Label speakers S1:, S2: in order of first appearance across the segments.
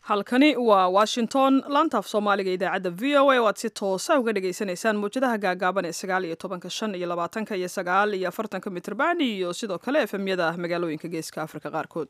S1: halkani waa washington laantaaf soomaaliga idaacadda v o a oo aad si toosa uga dhagaysanaysaan mawjadaha gaagaaban ee sagaal iyo tobanka shan iyo labaatanka iyo sagaal iyo afartanka mitrban iyo sidoo kale efemyada magaalooyinka geeska afrika qaarkood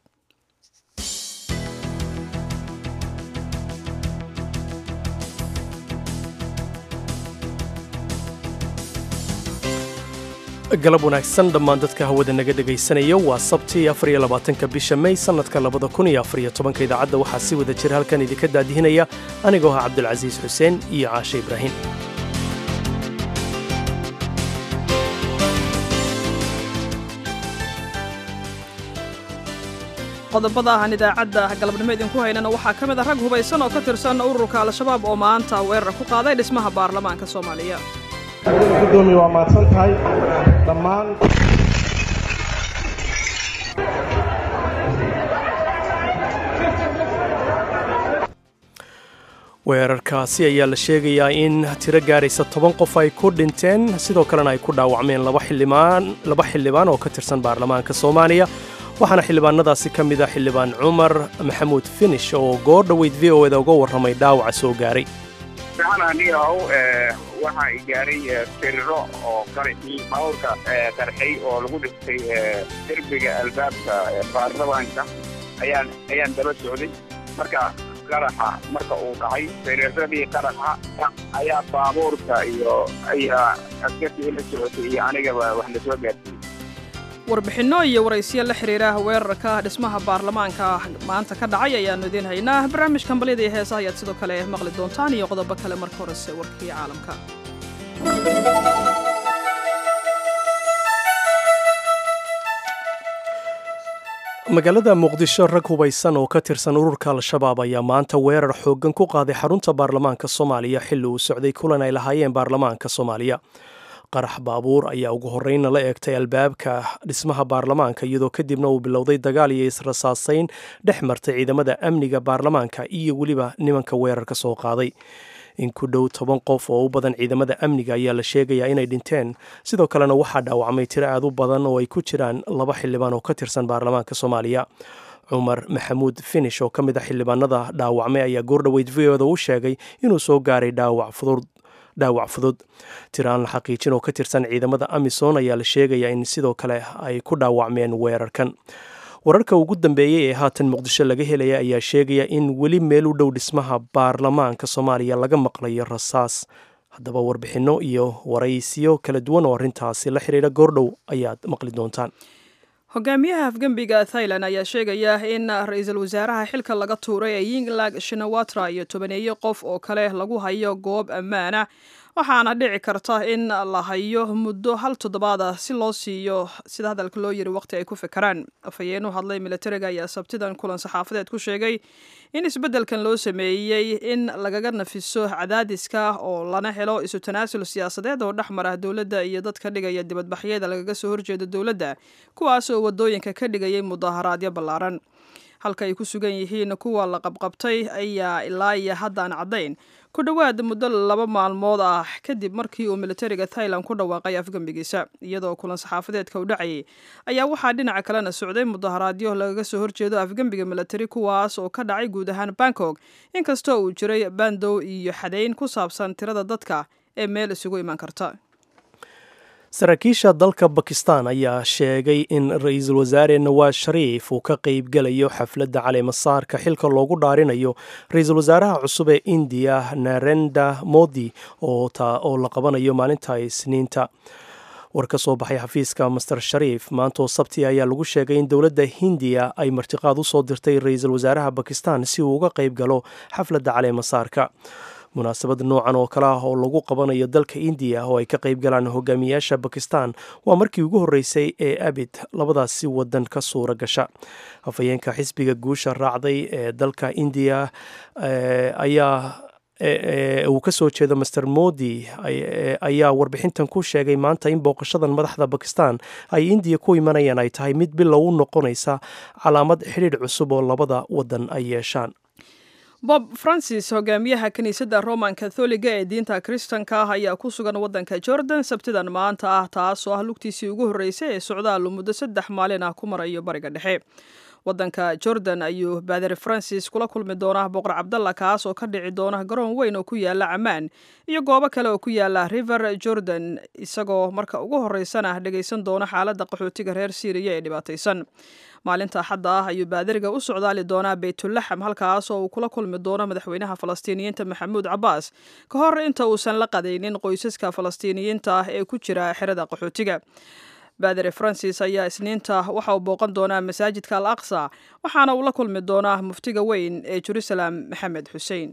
S2: galab wanaagsan dhammaan dadka hawada naga dhegaysanaya waa sabtii afariyo labaatanka bisha may sannadka labada kun iyo afariyo tobanka idaacadda waxaa si wada jir halkan idinka daadihinaya anigoo ah cabdulcasiis xuseen iyo caashe ibraahim
S1: qodobada ahan idaacadda galabnimo idinku haynana waxaa ka mid a rag hubaysan oo ka tirsan ururka al-shabaab oo maanta weerar ku qaaday dhismaha baarlamaanka soomaaliya
S3: gudoomiye waa mahadsan tahay dhammaan
S2: weerarkaasi ayaa la sheegayaa in tiro gaaraysa toban qof ay ku dhinteen sidoo kalena ay ku dhaawacmeen laba xildhibaan oo ka tirsan baarlamaanka soomaaliya waxaana xildhibaanadaasi ka mid ah xildhibaan cumar maxamuud finish oo goor dhoweyd v o eda uga warramay dhaawaca soo gaaray
S4: anigahow waxaa i gaaray firiro oo qarxii baabuurka qarxay oo lagu dhistay derbiga albaabka baarlamaanka ayaan ayaan daba socday marka qaraxa marka uu dhacay firiradii qaraxa ayaa baabuurka iyo ayaa askartii la socotay iyo anigaba wax la soo gaarsiiyey
S1: warbixinno iyo waraysiya la xiriira weerarka dhismaha baarlamaanka maanta ka dhacay ayaannu idiin haynaa barnaamijkan balyada iyo heesaha ayaad sidoo kale maqli doontaan iyo qodobo kale marka horese warkii caalamka
S2: magaalada muqdisho rag hubaysan oo ka tirsan ururka al-shabaab ayaa maanta weerar xooggan ku qaaday xarunta baarlamaanka soomaaliya xilli uu socday kulan ay lahaayeen baarlamaanka soomaaliya qarax baabuur ayaa ugu horreynna la eegtay albaabka dhismaha baarlamaanka iyadoo kadibna uu bilowday dagaal iyo israsaasayn dhex martay ciidamada amniga baarlamaanka iyo weliba nimanka weerarka soo qaaday in ku dhow toban qof oo u badan ciidamada amniga ayaa la sheegayaa inay dhinteen sidoo kalena waxaa dhaawacmay tiro aad u badan oo ay ku jiraan laba xildhibaan oo ka tirsan baarlamaanka soomaaliya cumar maxamuud finish oo ka mid a xildhibaanada dhaawacmay ayaa goordhoweyd v oda u sheegay inuu soo gaaray dhaawac fudud dhaawac fudud tiraan la xaqiijin oo ka tirsan ciidamada amisom ayaa la sheegayaa in sidoo kale ay ku dhaawacmeen weerarkan wararka ugu dambeeyey ee haatan muqdisho laga helaya ayaa sheegaya in weli meel u dhow dhismaha baarlamaanka soomaaliya laga maqlayo rasaas haddaba warbixinno iyo waraysiyo kala duwan oo arrintaasi la xiriira goordhow ayaad maqli doontaan
S1: hogaamiyaha afgembiga thailand ayaa sheegaya in ra-iisul wasaaraha xilka laga tuuray ee yinglag shinawatra iyo tobaneeyo qof oo kale lagu hayo goob ammaana waxaana dhici karta in la hayo muddo hal toddobaad ah si loo siiyo sida hadalka loo yiri waqti ay ku fikiraan afhayeen u hadlay militariga ayaa sabtidan kulan saxaafadeed ku sheegay in isbeddelkan loo sameeyey in lagaga nafiso cadaadiska oo lana helo isu tanaasul siyaasadeed oo dhex mara dowladda iyo dadka dhigaya dibadbaxyada lagaga soo horjeeda dowladda kuwaas oo wadooyinka ka dhigayay mudaharaadyo ballaaran halka ay ku sugan yihiin kuwa la qabqabtay ayaa ilaa iyo haddaan caddayn ku dhowaad muddo laba maalmood ah kadib markii uu militariga thailand ku dhawaaqay afgembigiisa iyadoo kulan saxaafadeedka u dhacayay ayaa waxaa dhinaca kalena socday mudaharaadyo lagaga soo horjeedo afgembiga militari kuwaas oo ka dhacay guud ahaan bangkok inkastoo uu jiray bandow iyo xadayn ku saabsan tirada dadka ee meel isugu iman karta
S2: saraakiisha dalka bakistan ayaa sheegay in ra-iisul wasaare nawaas shariif uu ka qeybgelayo xafladda caleemasaarka xilka loogu dhaarinayo ra-iisul wasaaraha cusub ee indiya narenda modi oo la qabanayo maalinta isniinta war ka soo baxay xafiiska master shariif maantoo sabti ayaa lagu sheegay in dowladda hindiya ay martiqaad u soo dirtay ra-iisul wasaaraha bakistan si uu uga qeyb galo xafladda caleemasaarka munaasabad noocan oo kale ah oo lagu qabanayo dalka indiya oo ay ka qayb galaan hogaamiyaasha bakistan waa markii ugu horreysay ee abid labadaasi wadan ka suura gasha afhayeenka xisbiga guusha raacday ee dalka indiya ayaa uu ka soo jeedo master modi ayaa warbixintan ku sheegay maanta in booqashadan madaxda bakistan ay indiya ku imanayaan ay tahay mid bilow u noqonaysa calaamad xidhiidh cusub oo labada wadan ay yeeshaan
S1: bob francis hogaamiyaha kiniisadda roman katholiga ee diinta kristanka ah ayaa ku sugan waddanka jordan sabtidan maanta ah taasoo ah lugtiisii ugu horreysay ee socdaalu muddo saddex maalin ah ku marayo bariga dhexe waddanka jordan ayuu baadari francis kula kulmi doonaa boqor cabdalla kaas oo ka dhici doona garoon weyn oo ku yaala camaan iyo goobo kale oo ku yaala river jordan isagoo marka ugu horeysana dhegaysan doona xaaladda qaxootiga reer syriya ee dhibaataysan maalinta axadda ah ayuu baadariga u socdaali doonaa baytulaxam halkaas oo uu kula kulmi doono madaxweynaha falastiiniyiinta maxamuud cabbaas ka hor inta uusan la qadaynin qoysaska falastiiniyiinta ah ee ku jira xerada qaxootiga baadere francis ayaa isniinta waxa uu booqan doonaa masaajidka al aqsa waxaana uu la kulmi doonaa muftiga weyn ee jerusalem maxamed xuseen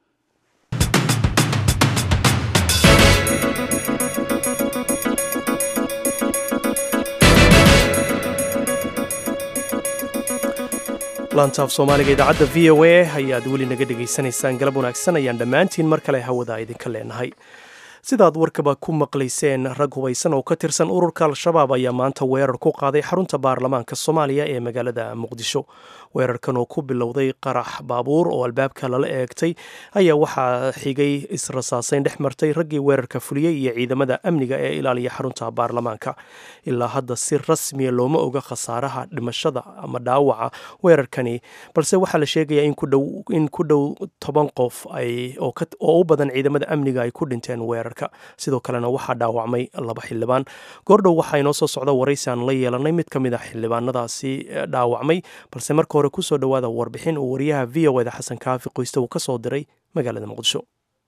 S2: laantaaf soomaaliga idaacadda v o a ayaad weli naga dhegaysanaysaan galab wanaagsan ayaan dhammaantiin mar kale hawada idinka leenahay sidaad warkaba ku maqlayseen rag hubaysan oo ka tirsan ururka al-shabaab ayaa maanta weerar ku qaaday xarunta baarlamaanka soomaaliya ee magaalada muqdisho weerarkan oo ku bilowday qarax baabuur oo albaabka lala eegtay ayaa waxaa xigay israsaaseyn dhex martay raggii weerarka fuliyey iyo ciidamada amniga ee ilaaliya xarunta baarlamaanka ilaa hadda si rasmiya looma oga khasaaraha dhimashada ama dhaawaca weerarkani balse waxaa la sheegayaa in ku dhow toban qof oo u badan ciidamada amniga ay ku dhinteen weerarka sidoo kalena waxaa dhaawacmay laba xildhibaan goordhow waxaa inoo soo socda waraysi aan la yeelanay mid ka mid a xildhibaanadaasi dhaawacmay balse marka hore kusoo dhowaada warbixin uu wariyaha v o eda xasan kaafi qoyste uu ka soo diray magaalada muqdisho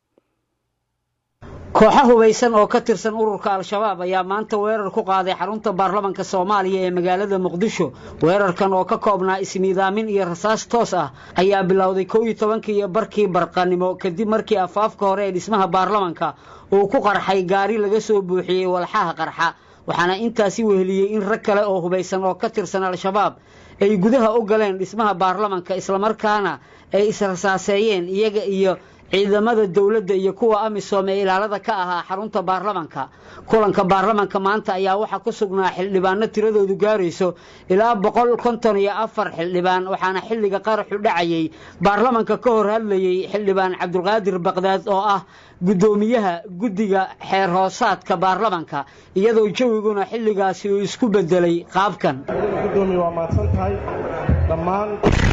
S5: kooxo hubaysan oo ka tirsan ururka al-shabaab ayaa maanta weerar ku qaaday xarunta baarlamanka soomaaliya ee magaalada muqdisho weerarkan oo ka koobnaa ismiidaamin iyo rasaas toos ah ayaa bilowday kow iyo tobankii iyo barkii barqanimo kadib markii afaafka hore ee dhismaha baarlamanka uu ku qarxay gaari laga soo buuxiyey walxaha qarxa waxaana intaasi weheliyey in rag kale oo hubaysan oo ka tirsan al-shabaab ay gudaha u galeen dhismaha baarlamanka islamarkaana ay israsaaseeyeen iyaga iyo ciidamada dowladda iyo kuwa amisom ee ilaalada ka ahaa xarunta baarlamanka kulanka baarlamanka maanta ayaa waxaa ku sugnaa xildhibaano tiradoodu gaarayso ilaa boqol konton iyo afar xildhibaan waxaana xilliga qaraxu dhacayey baarlamanka ka hor hadlayey xildhibaan cabdulqaadir baqdaad oo ah guddoomiyaha guddiga xeer hoosaadka baarlamanka iyadoo jawiguna xilligaasi uu isku bedelay qaabkan
S3: gudoomiye waa mahadsan tahay dhammaan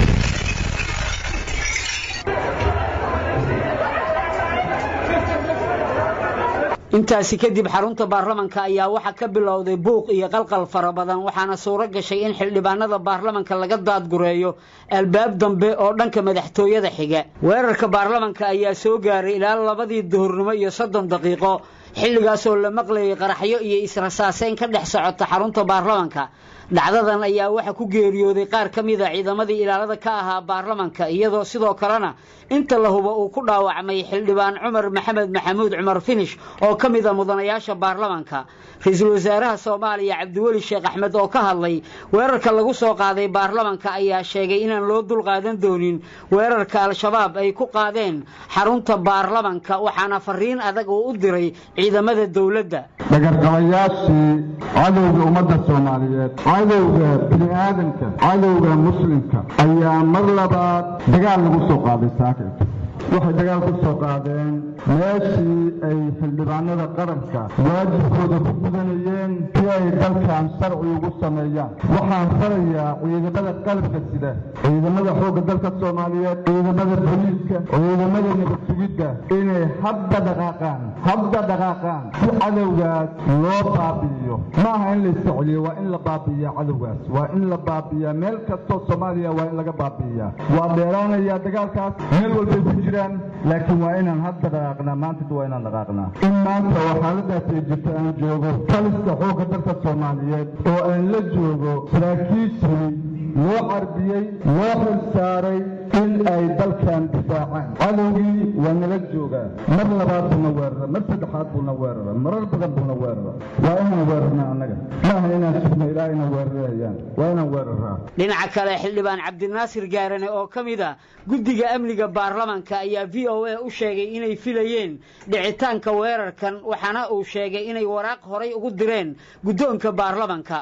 S5: intaasi kadib xarunta baarlamanka ayaa waxaa ka bilowday buuq iyo qalqal fara badan waxaana suuro gashay in xildhibaanada baarlamanka laga daadgureeyo albaab dambe oo dhanka madaxtooyada xiga weerarka baarlamanka ayaa soo gaaray ilaa labadii duhurnimo iyo soddon daqiiqo xilligaasoo la maqlayay qaraxyo iyo israsaaseyn ka dhex socota xarunta baarlamanka dhacdadan ayaa waxaa ku geeriyooday qaar ka mida ciidamadii ilaalada ka ahaa baarlamanka iyadoo sidoo kalena inta la hubo uu ku dhaawacmay xildhibaan cumar maxamed maxamuud cumar finish oo ka mida mudanayaasha baarlamanka ra-iisul wasaaraha soomaaliya cabdiweli sheekh axmed oo ka hadlay weerarka lagu soo qaaday baarlamanka ayaa sheegay inaan loo dulqaadan doonin weerarka al-shabaab ay ku qaadeen xarunta baarlamanka waxaana fariin adag uu u diray ciidamada dowladda
S6: dhagarqabayaashii cadowga ummadda soomaaliyeed cadowga bini aadamka cadowga muslimka ayaa mar labaad dagaal lagu soo qaaday saakirka waxay dagaal ku soo qaadeen meeshii ay xildhibaanada qaranka waajibkooda ku gudanayeen si ay dalkan sharci ugu sameeyaan waxaan farayaa ciidamada qalabka sida ciidamada xoogga dalka soomaaliyeed ciidamada booliiska ciidamada nabad sugidda inay hadda dhaqaaqaan hadda dhaqaaqaan si cadowgaas loo baabi'iyo ma aha in la isticeliyo waa in la baabi'iyaa cadowgaas waa in la baabi'iyaa meel kastoo soomaaliya waa in laga baabi'iyaa waa dheeraanayaa dagaalkaas meel walbay ku jiraan laakiin waa inaan hadda dhaqaaqnaa maanta waa inaan dhaqaaqnaa in maanta oo xaaladaas ay jirto aan joogo taliska xoogga dalka soomaaliyeed oo aan la joogo saraakiishii loo carbiyey loo xil saaray in ay dalkan difaacaan cadowgii waa nala joogaa mar labaad buuna weerara mar saddexaad buuna weerara marar badan buuna weerara waa inaan weerarnaa annaga maaha inaan sugno ilaa inaan weerarayaan waa inaan weeraraa
S5: dhinaca kale xildhibaan cabdinaasir gaarane oo ka mid a guddiga amniga baarlamanka ayaa v o a u sheegay inay filayeen dhicitaanka weerarkan waxaana uu sheegay inay waraaq horay ugu direen guddoonka baarlamanka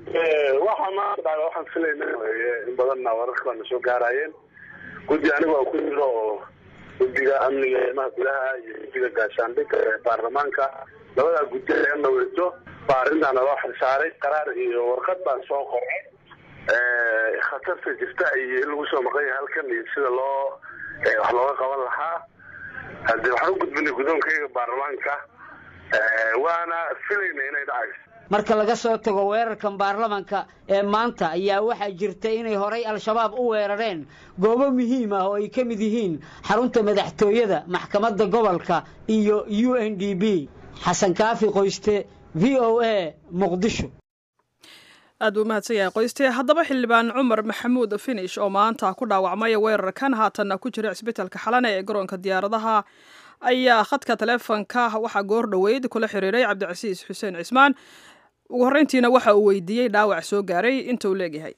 S7: waxaa maanta dhacda waxaan filayna weye in badanna wararka baana soo gaarayeen guddi aniga ku jiro oo guddiga amniga eemaha gudaha iyo guddiga gaashaandhigga ee baarlamaanka labadaa guddi ee naweyto baa arrintaana loo xilsaaray qaraar iyo warqad baan soo qoray khatarta jirta iyo in lagu soo maqan yahay halkan iyo sida loo wax looga qaban lahaa haddii waxaan u gudbinay guddoonkayga baarlamaanka waana filayna inay dhacayso
S5: marka laga soo tago weerarkan baarlamanka ee maanta ayaa waxaa jirta inay horay al-shabaab u weerareen goobo muhiim ah oo ay ka mid yihiin xarunta madaxtooyada maxkamadda gobolka iyo u n d b xasan kaafi qoyste v o a muqdisho
S1: aad buu umahadsan yahay qoyste haddaba xildhibaan cumar maxamuud finish oo maanta ku dhaawacmay weerarkan haatanna ku jira cisbitaalka xalane ee garoonka diyaaradaha ayaa khadka taleefonka waxaa goor dhoweyd kula xiriiray cabdicasiis xuseen cismaan ugu horreyntiina waxa uu weydiiyey dhaawac soo gaaray inta uu leegyahay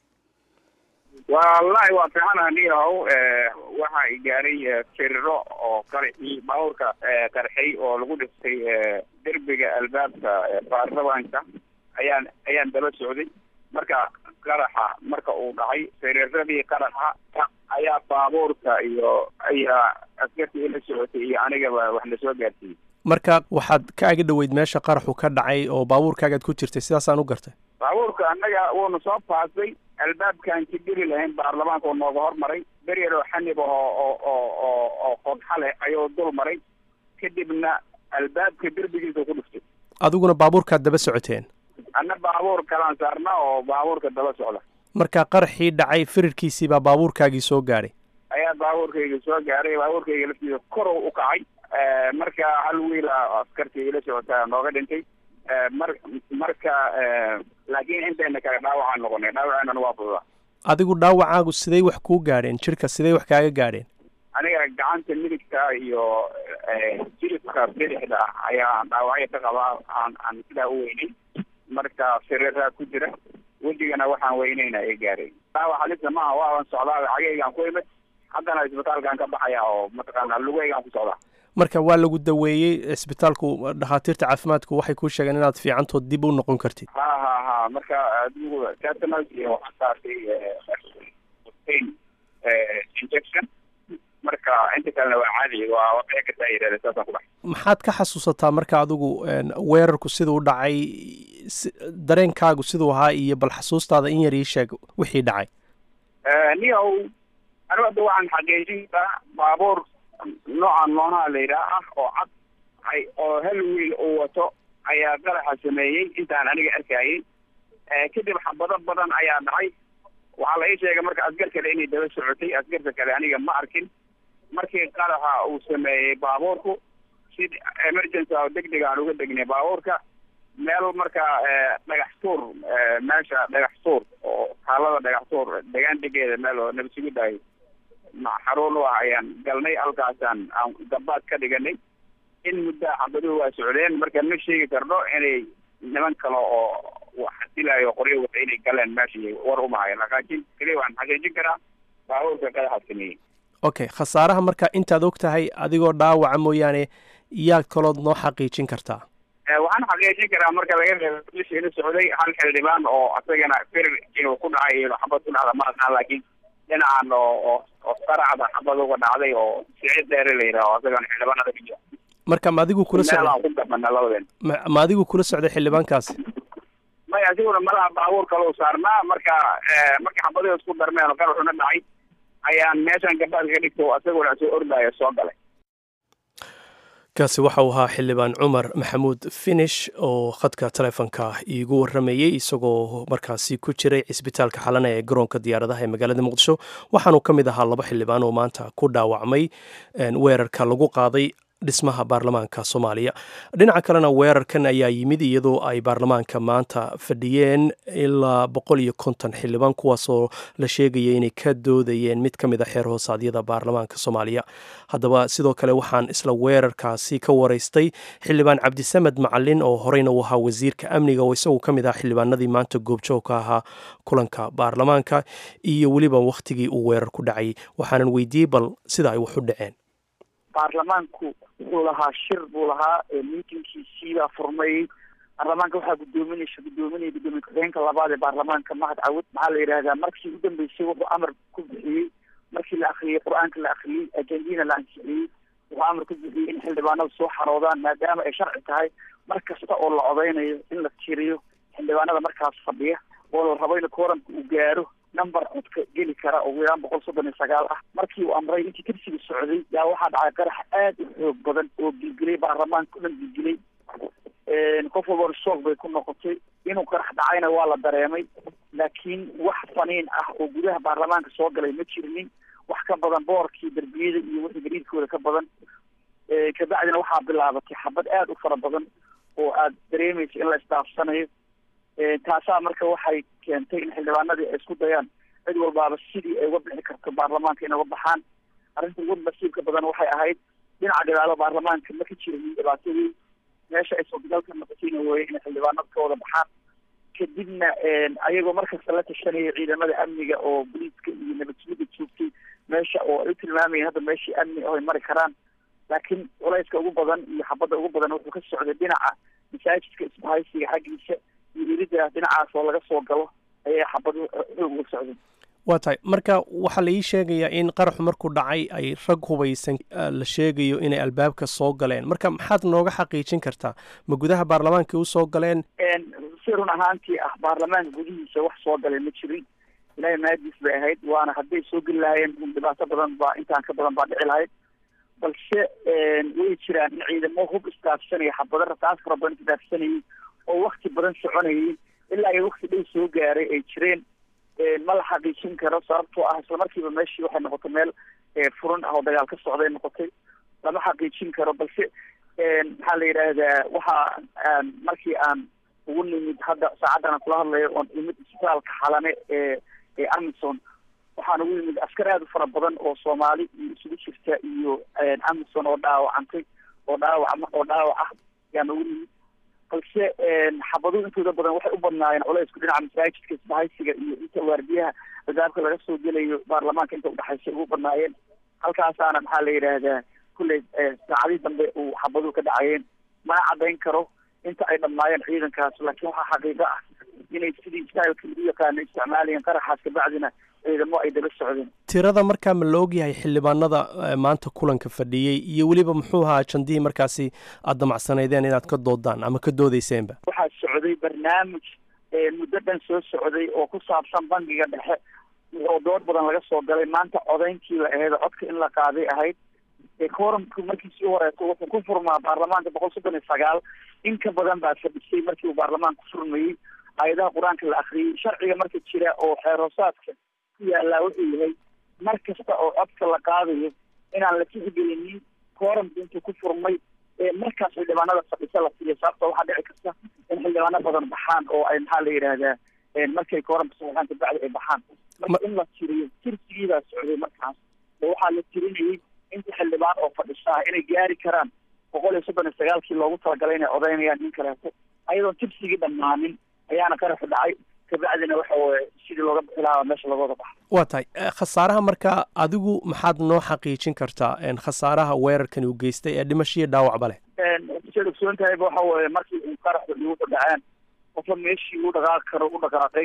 S4: wallahi waa fiican anigahow waxa i gaaray firiro oo qarxii baabuurka qarxay oo lagu dhistay derbiga albaabka baarlamaanka ayaan ayaan daba socday marka qaraxa marka uu dhacay firiradii qaraxa ayaa baabuurka iyo ayaa askartii ila socotay iyo anigaba wax lasoo gaarsiiyey
S2: marka waxaad ka aga dhoweyd meesha qaraxu ka dhacay oo baabuurkaagaad ku jirtay sidaasaan u gartay
S4: baabuurka annaga wuuna soo paasay albaabkaan ka geli lahayn baarlamaanka oo nooga hormaray beryaroo xanib oo oo oo oo oo qodxa leh ayuu dul maray kadibna albaabka derbigiisa ku dhuftay
S2: adiguna baabuurkaad daba socoteen
S4: anna baabuur kalaan saarna oo baabuurka daba socda
S2: marka qaraxii dhacay firirkiisii baa baabuurkaagii soo gaadhay
S4: ayaa baabuurkayga soo gaaray baabuurkayga laftiisa korow u kacay marka hal wiila askartii ila socotaa nooga dhintay mar marka laakiin intayna kale dhaawacaan noqonay dhaawaceenana waa fududa
S2: adigu dhaawacaagu siday wax kuu gaadheen jirka siday wax kaaga gaadheen
S4: aniga gacanta midigta iyo jilibka bidixda ayaa dhaawacyo ka qabaa aan aan sidaa u weynay marka firiraa ku jira wejigana waxaan weynayna ay gaaray dhaawac halisa maaha waaban socdaa cagaygaan ku imid haddana isbitaalkaan ka baxaya oo mataqaana lugaygaan ku socdaa
S2: marka waa lagu daweeyey cisbitaalku dhakhaatiirta caafimaadku waxay kuu sheegeen inaad fiicantood dib u noqon kartid
S4: ha ha ha marka adigu tetanus iyo waxaan saartay pain injection marka inta kalena waa caadi waa waqii kartaa yidhahda saasaan ku baxay
S2: maxaad ka xasuusataa marka adigu weerarku siduu dhacay dareenkaagu siduu ahaa iyo bal xasuustaada in yar ii sheeg wixii dhacay
S4: niyow anigu hadda waxaan xaqiijintaa baabuur noocan noonaha la yidhaah ah oo cad ay oo hal wiil uu wato ayaa qaraxa sameeyey intaan aniga arkayay kadib xabado badan ayaa dhacay waxaa la ii sheegay marka asgar kale inay daba socotay asgarta kale aniga ma arkin markii qaraxa uu sameeyey baabuurku si emergency oo deg deg aan uga degnay baabuurka meel marka dhagax tuur meesha dhagax tuur oo taalada dhagax tuur degaan degeeda meel oo nabadsugudahay xaruun u ah ayaan galnay halkaasaan aan gabaad ka dhiganay in muddaa xabaduhu waa socdeen marka ma sheegi karno inay niman kale oo xasilayo qoryo wata inay galeen meesha war umahayan laakiin keliya waxaan xaqiijin karaa baabuurka qadaxa sameeyey
S2: okay khasaaraha marka intaad og tahay adigoo dhaawaca mooyaane yaa kalood noo xaqiijin kartaa
S4: waxaan xaqiijin karaa marka laga reebo meesha ila socday hal xildhibaan oo asagana firir inuu ku dhacay iyo xabad ku dhacda ma aqaan laakiin dhinacan oo oo oo saracda xabad uga dhacday oo sicid dheere la yidhaho asagana xildhibaanada ka jira
S2: marka ma adigu kula socday
S4: ku gabana labadeen
S2: ma ma adigu kula socday xildhibaankaasi
S4: may asiguna malaha baabuur kale u saarnaa marka markii xabadihi isku darmeen oo qaraxuna dhacay ayaan meeshan gabaadka ka dhigto asaguna soo ordaayo soo galay
S2: kaasi waxa uu ahaa xildhibaan cumar maxamuud finish oo khadka taleefonka iigu waramayey isagoo markaasi ku jiray cisbitaalka xalana ee garoonka diyaaradaha ee magaalada muqdisho waxaanuu ka mid ahaa laba xildhibaan oo maanta ku dhaawacmay weerarka lagu qaaday dhismaha baarlamaanka soomaaliya dhinaca kalena weerarkan ayaa yimid iyadoo ay baarlamaanka maanta fadhiyeen ilaa boqol iyo konton xildhibaan kuwaasoo la sheegaya inay ka doodayeen mid ka mid a xeer hoosaadyada baarlamaanka soomaaliya haddaba sidoo kale waxaan isla weerarkaasi ka waraystay xildhibaan cabdisamed macalin oo horeyna u ahaa wasiirka amniga oo isagu ka mid ah xildhibaanadii maanta goobjoog ka ahaa kulanka baarlamaanka iyo weliba wakhtigii uu weerar ku dhacay waxaanan weydiiyey bal sida ay wax u dhaceen
S8: baarlamaanku wuxuu lahaa shir buu lahaa miitinkiisiibaa furmayey baarlamaanka waxaa gudoominaysa gudoominaya gudoomiye ku-xigeenka labaad ee baarlamaanka mahad cawud maxaa la yidhahdaa markii ugu dambeysay wuxuu amar ku bixiyey markii la akriyey qur-aanka la akriyey ajendiina la ansixiyey wuxuu amar ku bixiyey in xildhibaanadu soo xaroodaan maadaama ay sharci tahay mar kasta oo la odeynayo in la tiriyo xildhibaanada markaas fadhiya oo la rabo in kooranka uu gaaro number codka geli kara oo wilaan boqol soddon iyo sagaal ah markii uu amray intii tirsiga socday yaa waxaa dhacay qarax aada u xoog badan oo gilgilay baarlamaanka o dhan gilgilay qof walbana shoog bay ku noqotay inuu qarax dhacayna waa la dareemay laakiin wax faniin ah oo gudaha baarlamaanka soo galay ma jirinin wax ka badan boorkii derbiyada iyo wixii gariidkooda ka badan kabacdina waxaa bilaabatay xabad aada u fara badan oo aada dareemaysa in la isdaafsanayo taasaa marka waxay keentay in xildhibaanadii ay isku dayaan cid walbaaba sidii ay uga bixi karto baarlamaanka inay uga baxaan arrinta ugu nasiibka badan waxay ahayd dhinaca gadaalo baarlamaanka ma ka jirin dhibaatadii meesha ay suurtagalka noqotayna weeye inay xildhibaanada ka wada baxaan kadibna ayagoo markasta la tashanayay ciidamada amniga oo boliiska iyo nabadsugida joogtay meesha oo ay u tilmaamayeen hadda meeshii amni oo ay mari karaan laakiin culayska ugu badan iyo xabadda ugu badan wuxuu ka socday dhinaca masaajidka isbahaysiga xaggiisa iyo welida dhinacaas oo laga soo galo ayay xabadu xoog uga socdeen
S2: waa tahay marka waxaa la ii sheegayaa in qaraxu markuu dhacay ay rag hubaysan la sheegayo inay albaabka soo galeen marka maxaad nooga xaqiijin kartaa ma gudaha baarlamaanka u soo galeen
S8: si run ahaantii ah baarlamaanka gudihiisa wax soo galay ma jirin ilaahay maadiis bay ahayd waana hadday soo geli lahaayeen dhibaato badan baa intaan ka badan baa dhici lahayd balse way jiraan in ciidamo hub isdaafsanaya xabado rasaas fara badan isdaafsanayay oo wakti badan soconayay ilaa iyo wakti dhow soo gaaray ay jireen ma la xaqiijin karo sababtoo ah islamarkiiba meeshii waxay noqotay meel furan ah oo dagaal ka socday noqotay lama xaqiijin karo balse maxaa la yidhaahdaa waxa markii aan ugu nimid hadda saacaddan aan kula hadlayo oon imid isbitaalka xalane ee ee amison waxaan ugu yimid askar aada u fara badan oo soomaali iyo isugu jirta iyo amison oo dhaawacantay oo dhaawac oo dhaawac ah yaan ugu nimid balse xabaduhu intooda badan waxay u badnaayeen culaysku dhinaca masaajidka isbahaysiga iyo inta waardiyaha albaabka laga soo gelayo baarlamaanka inta udhexaysa ugu badnaayeen halkaasaana maxaa la yidhaahdaa kulley saacadii dambe uu xabaduhu ka dhacayeen mana caddayn karo inta ay dhammaayeen ciidankaas laakiin waxaa xaqiiqo ah inay sidii stylka lagu yaqaano isticmaalayeen qaraxaas kabacdina ciidamo ay daba socdeen
S2: tirada markaa ma la ogyahay xildhibaanada maanta kulanka fadhiyey iyo weliba muxuu ahaa jandihii markaasi aada damacsanaydeen inaad ka doodaan ama ka doodeyseenba
S8: waxaa socday barnaamij muddo dhan soo socday oo ku saabsan bangiga dhexe oo dood badan laga soo galay maanta codayntii la ahayd codka in la qaaday ahayd ecoramku markii sii horeeto wuxuu ku furmaa baarlamaanka boqol soddon iyo sagaal in ka badan baa fadhisay markii uu baarlamaanka ku furmayey aayadaha qur-aanka la akriyey sharciga marka jira oo xeeroosaadka ku yaallaa wuxuu yahay mar kasta oo codka la qaadayo inaan la tixgelinin kooramka intuu ku furmay markaas xildhibaanada fadhisa la siiya sababta waxaa dhici karta in xildhibaano badan baxaan oo ay maxaa la yidhaahdaa markay kooramka saxaan kabacdi ay baxaan marka in la tiriyo tirsigiibaa socday markaas oo waxaa la tirinayay inta xildhibaan oo fadhisaa inay gaari karaan boqol iyo soddon iyo sagaalkii loogu talagalay inay odaynayaan nin kaleeto ayadoon tirsigii dhammaanin ayaana qaraxu dhacay kabacdina waxa weye sidii looga bixi lahaa meesha looga wada baxa
S2: waa tahay khasaaraha marka adigu maxaad noo xaqiijin kartaa khasaaraha weerarkani uu geystay ee dhimasho iyo dhaawacba leh
S8: siad ogsoon tahayba waxa weye markii uu qaraxu igu dhaceen qofka meeshii uu dhaqaaqi karo u dhaqaaqay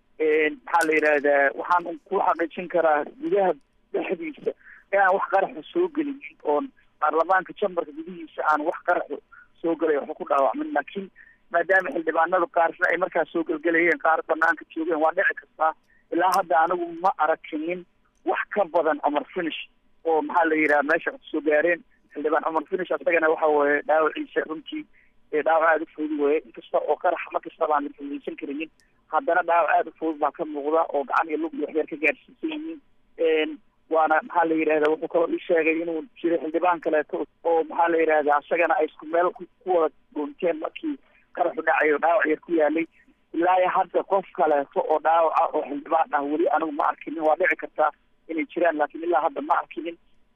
S8: maxaa la yidhaahdaa waxaan ku xaqiijin karaa gudaha dhexdiisa inaan wax qaraxu soo gelinin oon baarlamaanka jambarka gudihiisa aan wax qaraxu soo gelay waxba ku dhaawacmin laakiin maadaama xildhibaanadu qaarsna ay markaas soo gelgelayeen qaar banaanka joogeen waa dhici kartaa ilaa hadda anigu ma arakinin wax ka badan cumar finish oo maxaa la yidhaha meesha soo gaareen xildhibaan cumar finish asagana waxa weye dhaawaciisa runtii dhaawac aada u fudud weye inkasta oo qarax ma kastaba aan la fududaysan karinin haddana dhaawac aada u fudud baa ka muuqda oo gacan iyo lug iyo waxyar ka gaarsiisan yihiin waana maxaa la yidhahda wuxuu kaloo ii sheegay inuu jiray xildhibaan kaleeto oo maxaa la yidhahda asagana ay isku meel ku wada goonteen markii qaraxu dhacayo dhaawac yar ku yaalay ilaa hadda qof kaleeto oo dhaawaca oo xildhibaan ah weli anigu ma arkinin waa dhici kartaa inay jiraan laakiin ilaa hadda ma arkinin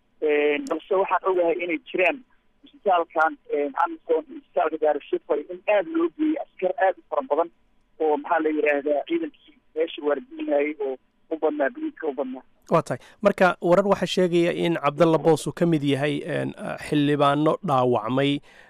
S8: balse waxaan ogahay inay jiraan isbitaalkan amison iyo isbitaalka daarashifay in aada loo geeyey askar aada u fara badan oo maxaa la yidhaahdaa ciidankii meesha waardiinayay oo u badnaa biliidka u badnaa
S2: waa tahay marka warar waxaa sheegaya in cabdalla boos uu ka mid yahay xildhibaano dhaawacmay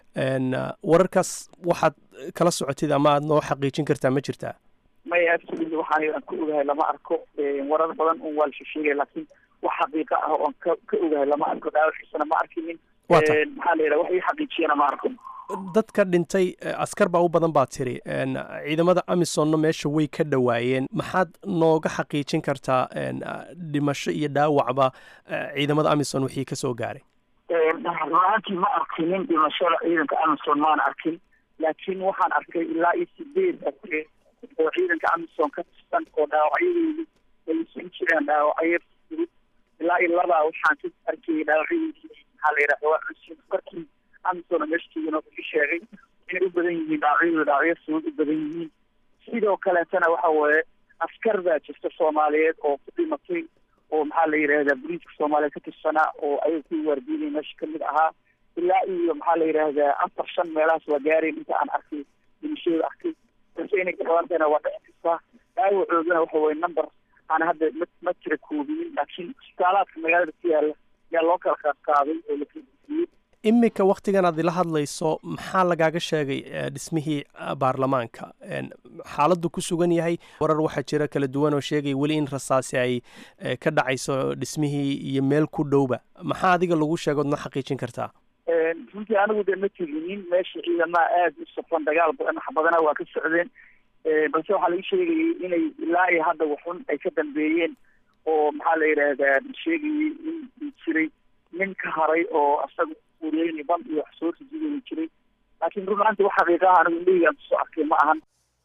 S2: wararkaas waxaad kala socotid ama aad noo xaqiijin kartaa ma jirtaa
S8: maya absolutely waxaan aan ka ogahay lama arko warar badan un waa la sheegay laakiin wax xaqiiqa ah oon ka ka ogahay lama arko dhaawaciisana ma arkinin maxaa la yidhaha wax ii xaqiijiyana ma arko
S2: dadka dhintay askar baa u badan baa tiri ciidamada amisonna meesha way ka dhowaayeen maxaad nooga xaqiijin kartaa dhimasho iyo dhaawacba ciidamada amison wixii ka soo gaaray
S8: ruaantii ma arkinin dhimashada ciidanka amison maan arkin laakiin waxaan arkay ilaa iyo sideed askar oo ciidanka amison ka tirsan oo dhaawacyadeedu ay isugu jiraan dhaawacyo fudud ilaa iyo labaa waxaan ka arkayay dhaawacyadeedii maxaa la yidhahda waa cusub markii amison meeshtiigana wuxuu sheegay inay u badan yihiin dhaawacyadu dhaawacyo fudud u badan yihiin sidoo kaleetana waxa weeye askar baa jirta soomaaliyeed oo ku dhimatay oo maxaa la yidhahdaa boliiska soomaaliyeed ka tirsanaa oo ayaga ku waardiinay meesha kamid ahaa ilaa iyo maxaa la yidhaahdaa afar shan meelahaas waa gaareen inta aan arkay dhimashadooda arkay balse inay kadhawaantana waa dhici kartaa dhaawacoodana waxa weye number aan hadda ma ma jira koobinin laakiin isbitaalaadka magaalada ku yaala yaa loo kala qaadqaaday oo la kala
S2: iminka wakhtigan aad ila hadlayso maxaa lagaaga sheegay dhismihii baarlamaanka xaaladdu ku sugan yahay warar waxaa jira kala duwan oo sheegaya weli in rasaasi ay ka dhacayso dhismihii iyo meel ku dhowba maxaa adiga lagu sheega ood ma xaqiijin kartaa
S8: runtii anigu dee ma teginin meesha ciidamaha aada u safan dagaal badan wax badana waa ka socdeen balse waxaa laga sheegayay inay ilaa iyo hadda waxun ay ka dambeeyeen oo maxaa la yidhaahdaa sheegayay in jiray nin ka haray oo asaga ureyni ban iyo wax soo rajidayni jiray laakiin runaanti wax xaqiiqaha anigu indhahiygaan kusoo arkay ma ahan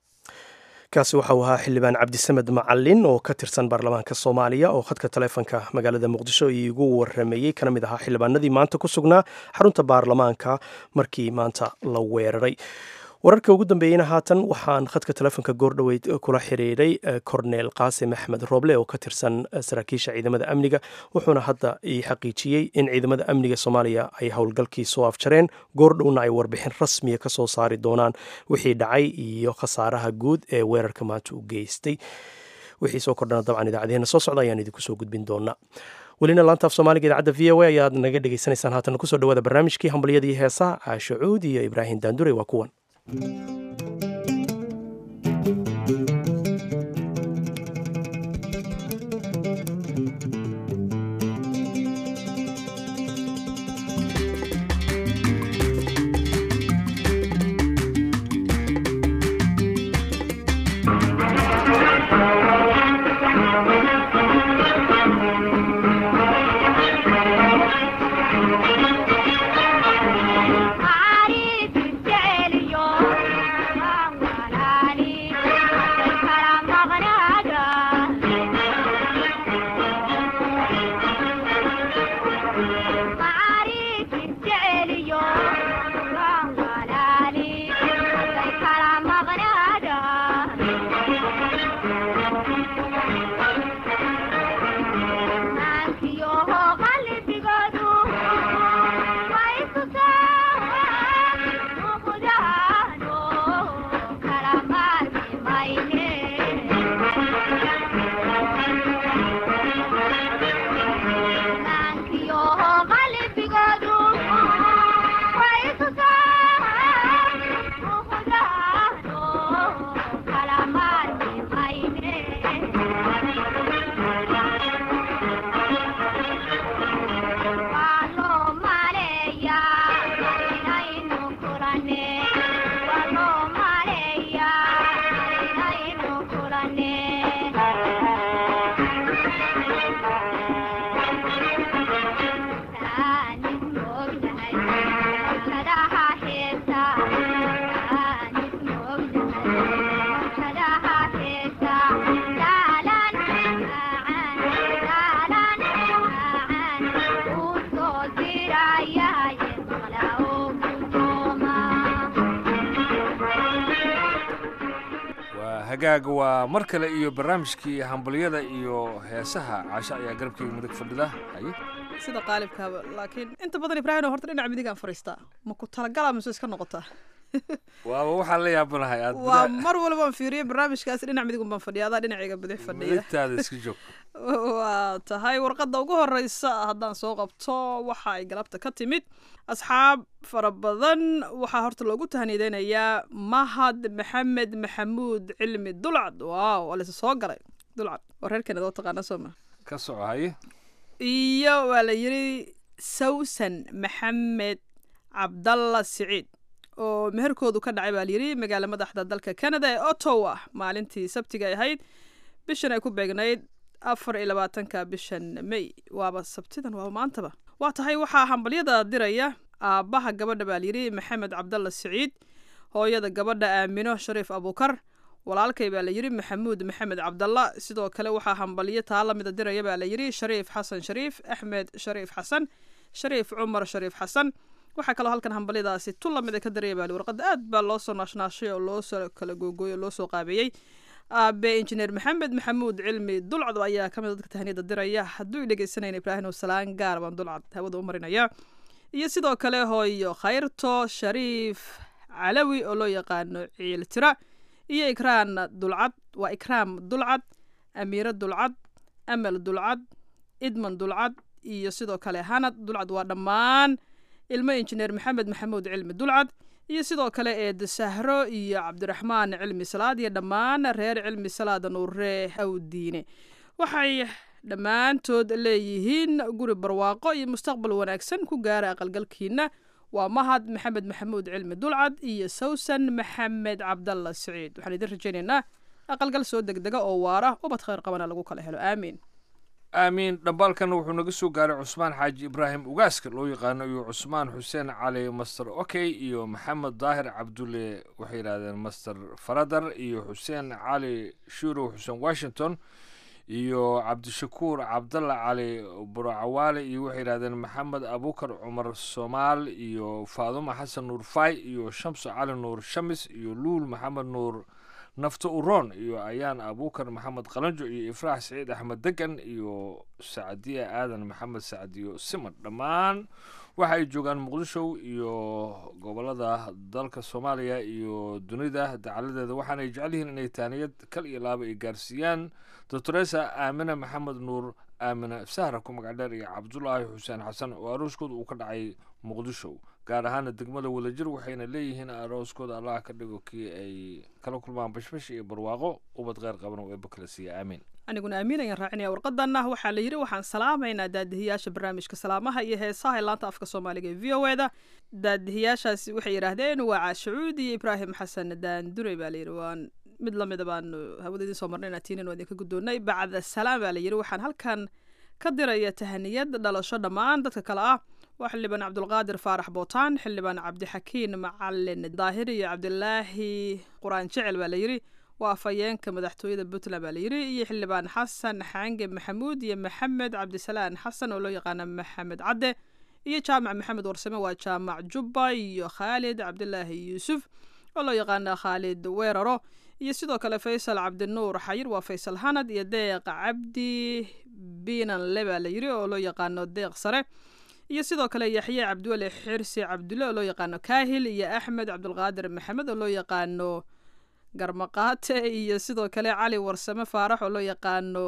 S2: kaasi waxa uu ahaa xildhibaan cabdisamed macalin oo ka tirsan baarlamaanka soomaaliya oo khadka taleefonka magaalada muqdisho iigu warameeyey kana mid ahaa xildhibaanadii maanta ku sugnaa xarunta baarlamaanka markii maanta la weeraray wararka ugu dambeeyeyna haatan waxaan khadka telefonka goordhoweyd kula xiriiray cornel qaasim axmed rooble oo ka tirsan saraakiisha ciidamada amniga wuxuuna hadda ii xaqiijiyey in ciidamada amniga soomaaliya ay howlgalkii soo afjareen goordhowna ay warbixin rasmiya ka soo saari doonaan wixii dhacay iyo khasaaraha guud ee weerarka maanta u geystay wixii soo kordhana dabcan idaacadeena soo socda ayaan idinku soo gudbin doonaa welina laanta af soomaaliga idaacadda v o a ayaad naga dhegaysanaysaan haatan kusoo dhawaada barnaamijkii hambalyadii heesaha caasho cuud iyo ibraahim daandure waa kuwan
S9: hagaag waa mar kale iyo barnaamijkii hambalyada iyo heesaha caasho ayaa garabkeyga midig fadhida haye
S1: sida qaalibkaaba laakiin inta badan ibraahim horta dhinaca midigaan fadhiistaa ma ku talagala mise iska noqotaa
S9: waaba waxaan la yaabanahay aad
S1: waa mar walbaan fiiriyo barnaamijkaasi dhinac midig unbaan fadhiya adaa dhinacayga bidix fadhiya
S9: midigtaada iska joog
S1: waa tahay warqadda ugu horeysa haddaan soo qabto waxa ay galabta ka timid asxaab fara badan waxaa horta loogu tahnideynayaa mahad maxamed maxamuud cilmi dulcad waaw waa laysa soo galay dulcad waa reerkeena doo taqaana soo ma
S9: ka soco haye
S1: iyo waa la yidhi sawsan maxamed cabdalla siciid oo meherkoodu ka dhacay baa layidhi magaala madaxda dalka canada ee ottawa maalintii sabtiga ay ahayd bishan ay ku beegnayd afar iyo labaatanka bishan may waaba sabtidan waaba maantaba waa tahay waxaa hambalyada diraya aabbaha gabadha baa layidhi maxamed cabdalla siciid hooyada gabadha aamino shariif abuukar walaalkay baa la yidhi maxamuud maxamed cabdalla sidoo kale waxaa hambalyo taa lamida diraya baa la yidhi shariif xasan shariif axmed shariif xasan shariif cumar shariif xasan waxaa kaloo halkan hambalyadaasi tu lamid ka diraya baa warqadda aad baa loo soo naashnaashay oo loo soo kala googooyay oo loo soo qaabeeyey aabe injineer maxamed maxamuud cilmi dulcad ayaa ka mid dadka tahniyada diraya hadduu dhegeysanayna ibraahim salaan gaar baan dulcad hawada u marinaya iyo sidoo kale hooyo khayrto shariif calawi oo loo yaqaano ciil tira iyo ikraan dulcad waa ikraam dulcad amiiro dulcad amal dulcad idman dulcad iyo sidoo kale hanad dulcad waa dhammaan ilmo injineer maxamed maxamuud cilmi dulcad iyo sidoo kale eed sahro iyo cabdiraxmaan cilmi salaad iyo dhammaan reer cilmi salaada nuurre awdiine waxay dhammaantood leeyihiin guri barwaaqo iyo mustaqbal wanaagsan ku gaara aqalgalkiina waa mahad maxamed maxamuud cilmi dulcad iyo sawsan maxamed cabdalla siciid waxaan idin rajaynaynaa aqalgal soo degdega oo waara ubad khayr qabana lagu kala helo aamiin
S9: aamiin dhambaalkan wuxuu naga soo gaaray cusmaan xaaji ibraahim ugaaska loo yaqaano iyo cusmaan xuseen cali master okey iyo maxamed daahir cabdulle waxay yidhahdeen master faradar iyo xuseen cali shurow xuseen washington iyo cabdishakuur cabdalla cali buracawaale iyo waxay yidhahdeen maxamed abukar cumar soomaal iyo faaduma xasan nuur fay iyo shamso cali nuur shamis iyo luul maxamed nuur nafto uroon iyo ayaan abukar maxamed qalanjo iyo ifraax saciid axmed degan iyo sacdiya aadan maxamed sacdiyo simad dhammaan waxa ay joogaan muqdisho iyo gobolada dalka soomaaliya iyo dunida dacaladeeda waxaanay jecel yihiin inay taaniyad kal iyo laaba ay gaarsiiyaan doctoresa aamina maxamed nuur aamina sahra ku magac dheer iyo cabdulaahi xuseen xasan oo arooskooda uu ka dhacay muqdisho gaar ahaana degmada wadajir waxayna leeyihiin arooskooda allah ka dhigo kii ay kala kulmaan bashbash iyo barwaaqo ubad kheyr qaban oo eeba kala siiya aamiin
S1: aniguna amiin ayaan raacinaya warqadanna waxaa la yidhi waxaan salaamaynaa daadihiyaasha barnaamijka salaamaha iyo heesaha ee laanta afka soomaaliga ee v o eda daadihiyaashaasi waxay yidhaahdeen waa caashacuud iyo ibraahim xasan daandure baa layidhi waan mid lamida baanu hawada idiin soo marnay inaatiinin waa idinka guddoonnay bacda salaam baa la yidhi waxaan halkan ka diraya tahaniyad dhalasho dhammaan dadka kale ah waa xildhibaan cabdulqaadir faarax bootaan xildhibaan cabdixakiin macalin daahir iyo cabdilaahi qur-aan jecel baa la yidhi waa afhayeenka madaxtooyada puntland baa la yidhi iyo xildhibaan xasan xaange maxamuud iyo maxamed cabdisalaan xasan oo loo yaqaano maxamed cadde iyo jaamac maxamed warsame waa jaamac jubba iyo khaalid cabdilaahi yuusuf oo loo yaqaano khaalid weeraro iyo sidoo kale faysal cabdinuur xayir waa faysal hanad iyo deeq cabdi biinanle baa la yidhi oo loo yaqaano deeq sare iyo sidoo kale yaxye cabdiweli xirsi cabdulle oo loo yaqaano kaahil iyo axmed cabdulqaadir maxamed oo loo yaqaano garmaqaate iyo sidoo kale cali warsame faarax oo loo yaqaano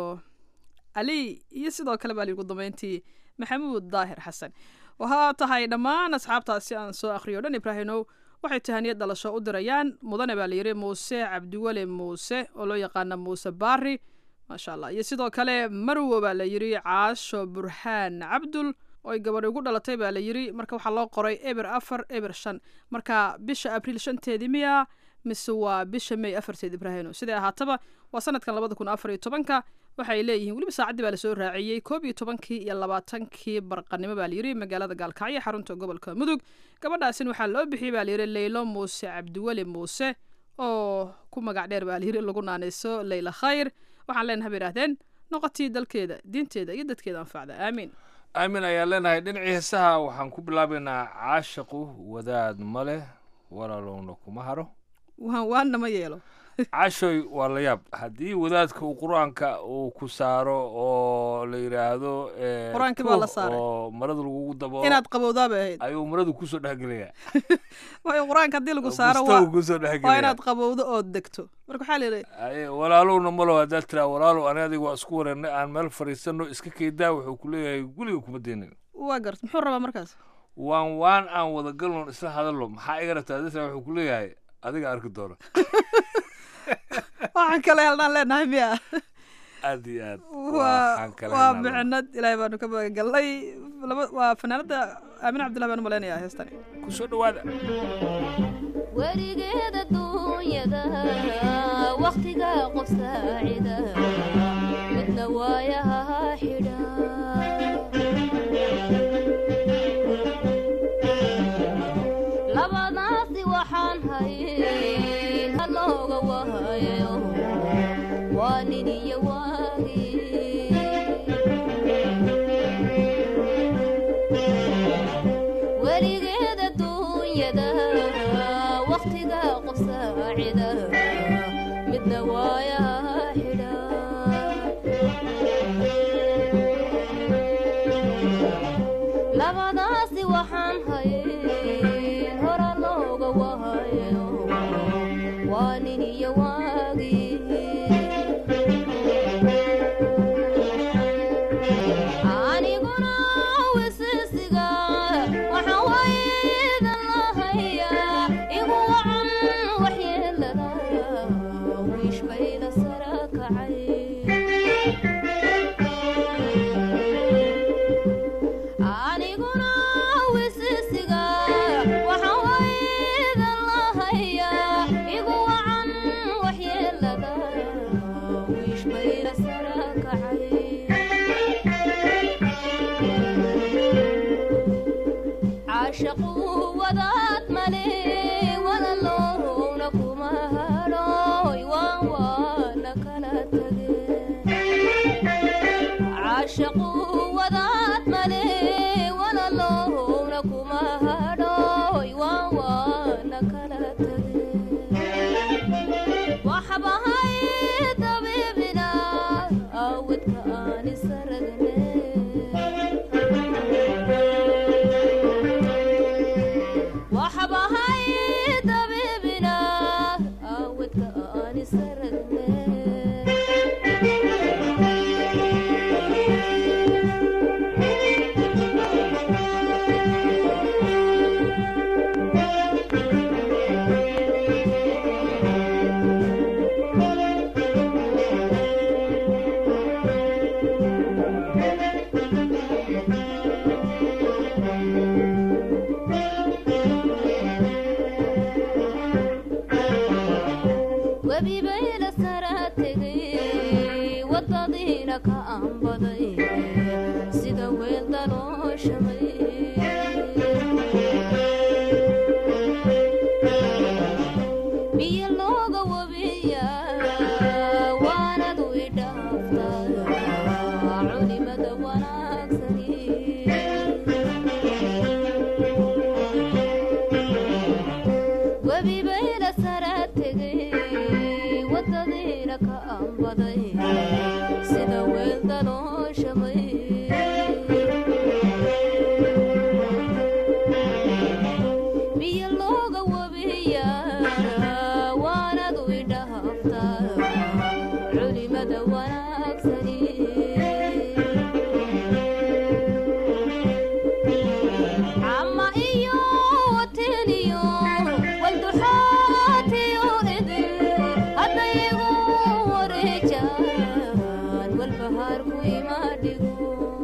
S1: ali iyo sidoo kale baa ligu dambeyntii maxamuud daahir xasan waxaa tahay dhammaan asxaabtaasi aan soo akhriyo dhan ibraahimow waxay tahaniyad dhalasho u dirayaan mudane baa layidhi muuse cabdiweli muuse oo loo yaqaano muuse baari maasha allah iyo sidoo kale marwo baa la yidhi caasho burhaan cabdul oy gabadhi ugu dhalatay baa la yidhi marka waxaa loo qoray eber afar eber shan marka bisha abriil shanteedii miya mise waa bisha may afarteed ibraahino siday ahaataba waa sanadkan labada kun afar iyo tobanka waxay leeyihiin weliba saacaddii baa lasoo raaciyey koob iyo tobankii iyo labaatankii barqanimo baa layidhi magaalada gaalkacyo xarunta gobolka mudug gabadhaasin waxaa loo bixiyey baa layidhi leylo muuse cabdiweli muuse oo ku magac dheer baa layidhi lagu naanayso leyla khayr waxaan leenahay bay idhahdeen noqotii dalkeeda diinteeda iyo dadkeeda anfacda aamiin
S9: aamin ayaan leenahay dhinacii heesaha waxaan ku bilaabaynaa caashaqu wadaad ma leh walaalowna kuma haro
S1: waanna ma yeelo
S9: cashoy waa la yaab haddii wadaadka uu qur-aanka uu ku saaro oo la yidhaahdo
S1: Qur-aankii baa la saaray.
S9: oo marada lagugu dabo
S1: inaad qabowdaa bay ahayd
S9: ayuu maradu kusoo dhexgelaya
S1: waayo qur-aanka haddii lagu saaro
S9: Bustaha
S1: waa
S9: kusoo
S1: waa
S9: dhexgelaya
S1: inaad qabowdo ood degto marka waxaa la yidhi
S9: Aye, walaalowna malo haddaad tiraa walaalow ani adiga waa isku wareernay aan meel fadhiisano iska keydaa wuxuu ku leeyahay guriga kuma deynin
S1: waa gart muxuu rabaa markaas
S9: waan waan aan wada galno isla hadalno maxaa iga rabtaa dadka wuxuu ku leeyahay adiga arki doona
S1: waxaan kale helnaan leenahay miya
S9: aad iyo aad
S1: waa
S9: waxaan kala
S1: waa
S9: helnaa.
S1: micnad ilaahay baanu ka magagalnay laba waa fanaanada aamin cabdillah baan u malaynayaa heestani
S9: kusoo dhawaada
S10: weligeeda duunyada wakhtiga qof saacida midna waayaha xidha labadaasi waxaan hayn halooga wahayo waa nin iyo waagii weligeeda duunyada wakhtiga qof saacida midna waayaha xidha labadaasi waxaan hayn hora looga wahayo waa nin iyo waagii aniguna wisisiga waxaa waydan lahayaa igu wacan waxyeelada wiish bayla sara kacay aniguna wisisiga waxaa waydan lahayaa igu wacan waxyeelada wiish bayla sara kacay caashaqu wadaad male walaloowna kuma hadhooy waan waana kala tage caashaqu wadaad male walaloowna kuma hadhooy waan waana kala tage waxbahay dabiibina awdka aan isaragne waxbahay dabiibina awdka aan isaragne webi bayla sara tegay wadadiina ka aanbaday sida weel dalooshamay biyo looga wabiya waanadu idhaaftaa culimada wanaagsani webi bayla sara tegay wadadiina ka aanbaday sida weel dalooshamay biyo looga wabiya waanadu idhaaftaa culimada wanaagsani cama iyo wateniyo walduxaatiyo idin haddayigu wareejaan walbahaarku imaadhigo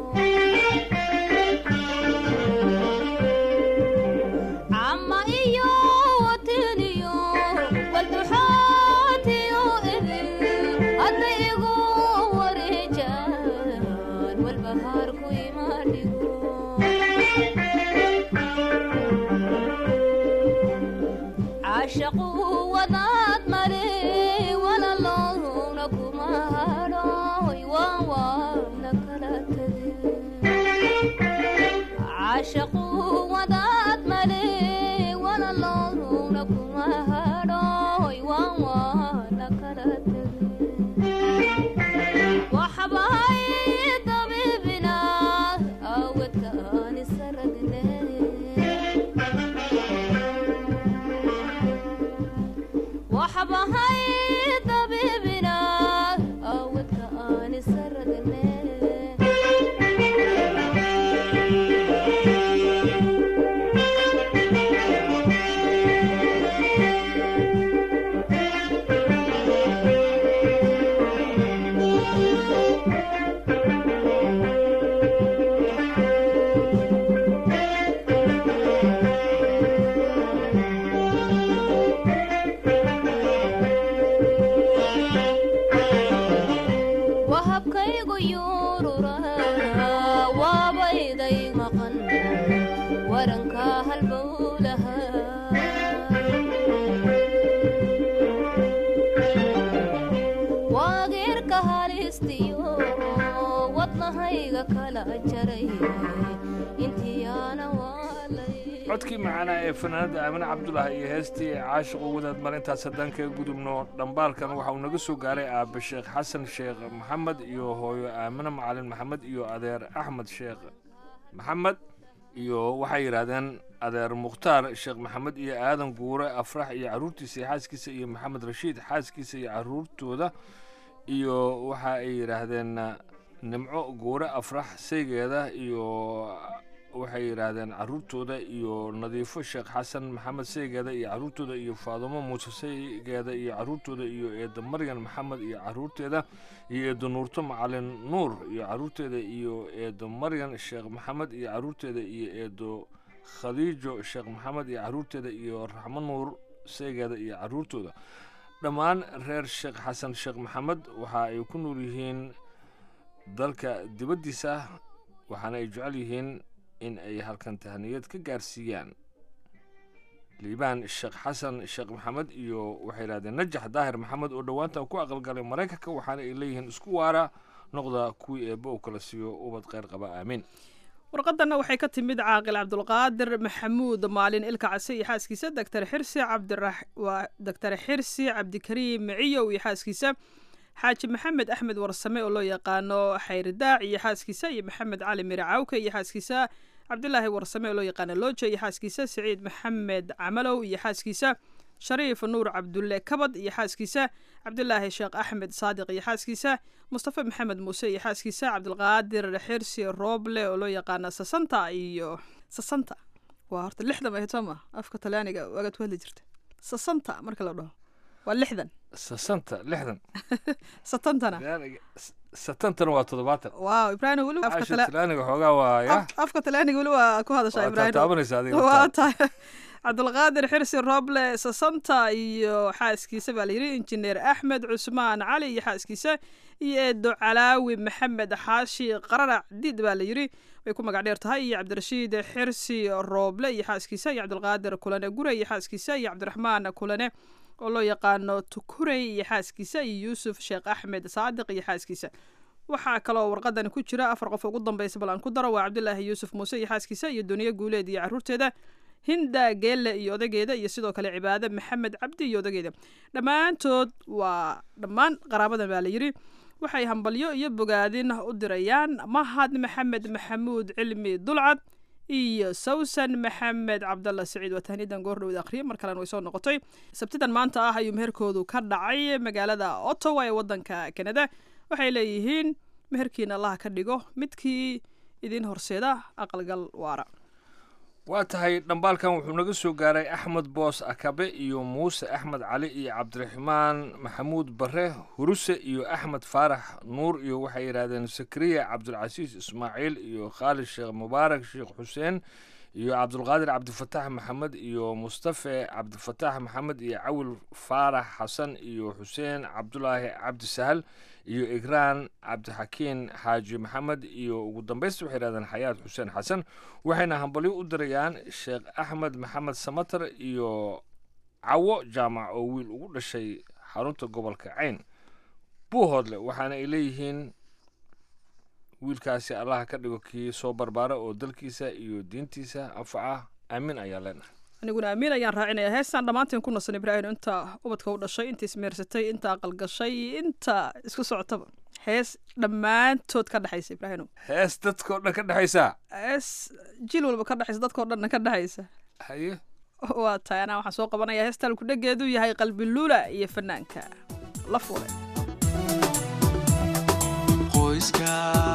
S10: cama iyo wateniyo walduxaatiyo idin hadda igu wareejaan walbahaarku imaadhigo caashaqu wadaad male walaloowna kuma hadhooy waan waana kala tage caashaqu wadaad male walaloowna kuma hadhooy waan waana kala tage waxbahay dabiibina awdka aan isaragne waxbahay dabiibina awdka aan isaragne abkaygu yuurura waabayday maqan waranka halbowlaha waageerka halistiyo wadnahayga kala jaray intiyaana waalay
S9: codkii macaanaa ee fanaanada aamine cabdulaahi iyo heestii caashiqu wadaad marintaas haddaan kaga gudubno dhambaalkan waxa uu naga soo gaaray aabe sheekh xasan sheekh maxamed iyo hooyo aamine macalin maxamed iyo adeer axmed sheekh maxamed iyo waxay yidhaahdeen adeer mukhtaar sheekh maxamed iyo aadan guure afrax iyo carruurtiisa iyo xaaskiisa iyo maxamed rashiid xaaskiisa iyo carruurtooda iyo waxa ay yidhaahdeen nimco guure afrax saygeeda iyo waxay yidhaahdeen carruurtooda iyo nadiifo sheekh xasan maxamed saygeeda iyo carruurtooda iyo faadumo muuse saygeeda iyo carruurtooda iyo eedo maryan maxamed iyo carruurteeda iyo eedo nuurto macalin nuur iyo carruurteeda iyo eedo maryan sheekh maxamed iyo carruurteeda iyo eedo khadiijo sheekh maxamed iyo carruurteeda iyo raxmo nuur saygeeda iyo carruurtooda dhammaan reer sheekh xasan sheekh maxamed waxa ay ku nool yihiin dalka dibaddiisa waxaana ay jecel yihiin in ay halkan tahniyad ka gaarsiiyaan liibaan sheekh xasan sheekh maxamed iyo waxay yidhahdeen najax daahir maxamed oo dhowaantan ku aqalgalay maraykanka waxaana ay leeyihiin isku waara noqda kuwii eebba uu kala siiyo ubad kheyr qaba aamiin
S1: warqadanna waxay ka timid caaqil cabdulqaadir maxamuud maalin ilka case iyo xaaskiisa doctor xirsi cabdira waa doctor xirsi cabdikariim miciyow iyo xaaskiisa xaaji maxamed axmed warsame oo loo yaqaano xayridaac iyo xaaskiisa iyo maxamed cali mire cawke iyo xaaskiisa cabdilaahi warsame oo loo yaqaano looja iyo xaaskiisa siciid maxamed camalow iyo xaaskiisa shariif nuur cabdulle kabad iyo xaaskiisa cabdilaahi sheekh axmed saadiq iyo xaaskiisa mustafa maxamed muuse iyo xaaskiisa cabdilqaadir xirsi rooble oo loo yaqaano sasanta iyo sasanta waa horta lixdan bay soo ma afka talyaaniga waagaad ku hadli jirta sasanta marka la dhaho waa lixdan
S9: sasanta lixdan
S1: satantana
S9: satantana waa toddobaatan
S1: waaw ibraahim weli afka
S9: caasha
S1: tala
S9: talaaniga xoogaa waa ya
S1: af- afka talyaaniga weli waa ku hadashaa
S9: waa
S1: ibraahim
S9: taataabanaysa adiga
S1: waa
S9: laftaada.
S1: tahay cabdulqaadir xirsi roble sasanta iyo xaaskiisa baa layidhi injineer axmed cusmaan cali iyo xaaskiisa iyo eedo calaawi maxamed xaashi qararac diid baa layidhi way ku magac dheer tahay iyo cabdirashiid xirsi rooble iyo xaaskiisa iyo cabdulqaadir kulane gure iyo xaaskiisa iyo cabdiraxmaan kulane oo loo yaqaano tukurey iyo xaaskiisa iyo yuusuf sheekh axmed saadiq iyo xaaskiisa waxaa kaloo warqadani ku jira afar qof ugu dambeysa bal aan ku daro waa cabdilaahi yuusuf muuse iyo xaaskiisa iyo duniye guuleed iyo carruurteeda hinda geelle iyo odageeda iyo sidoo kale cibaade maxamed cabdi iyo odageeda dhammaantood waa dhammaan qaraabadan baa layidhi waxay hambalyo iyo bogaadin u dirayaan mahad maxamed maxamuud cilmi dulcad iyo sawsan maxamed cabdalla siciid waa tahniyadan goordhowda akhriye mar kalena way soo noqotay sabtidan maanta ah ayuu meherkoodu ka dhacay magaalada ottawa ee wadanka canada waxay leeyihiin meherkiina allaha ka dhigo midkii idin horseeda aqalgal waara
S9: waa tahay dhambaalkan wuxuu naga soo gaaray axmed boos akabe iyo muuse axmed cali iyo cabdiraxmaan maxamuud bare huruse iyo axmed faarax nuur iyo waxay yidhaahdeen sakriya cabdulcasiis ismaaciil iyo khaalid sheekh mubaarak sheekh xuseen iyo cabdulqaadir cabdifataax maxamed iyo mustafe cabdifataax maxamed iyo cawil faarax xasan iyo xuseen cabdulaahi cabdi sahal iyo igraan cabdixakiin xaaji maxamed iyo ugu dambaysta waxay yidhahdeen xayaad xuseen xasan waxayna hambalyo u dirayaan sheekh axmed maxamed samatar iyo cawo jaamac oo wiil ugu dhashay xarunta gobolka cayn buuhoodle waxaana ay leeyihiin wiilkaasi allaha ka dhigo kii soo barbaara oo dalkiisa iyo diintiisa anfaca aamin ayaa leenahay
S1: aniguna amiin ayaan raacinaya heestaan dhammaanteen ku nasan ibraahim inta ubadka u dhashay inta ismeersatay inta aqalgashay inta isku socotaba hees dhammaantood ka dhexaysa ibraahim
S9: hees dadkao dhan ka dhexaysaa
S1: hees jil walba ka dhexaysa dadkao dhanna ka dhexaysa
S9: haye
S1: waa tahay anaa waxaan soo qabanaya heestaan ku dhegeedu yahay qalbi luula iyo fanaanka la fure
S11: qoyska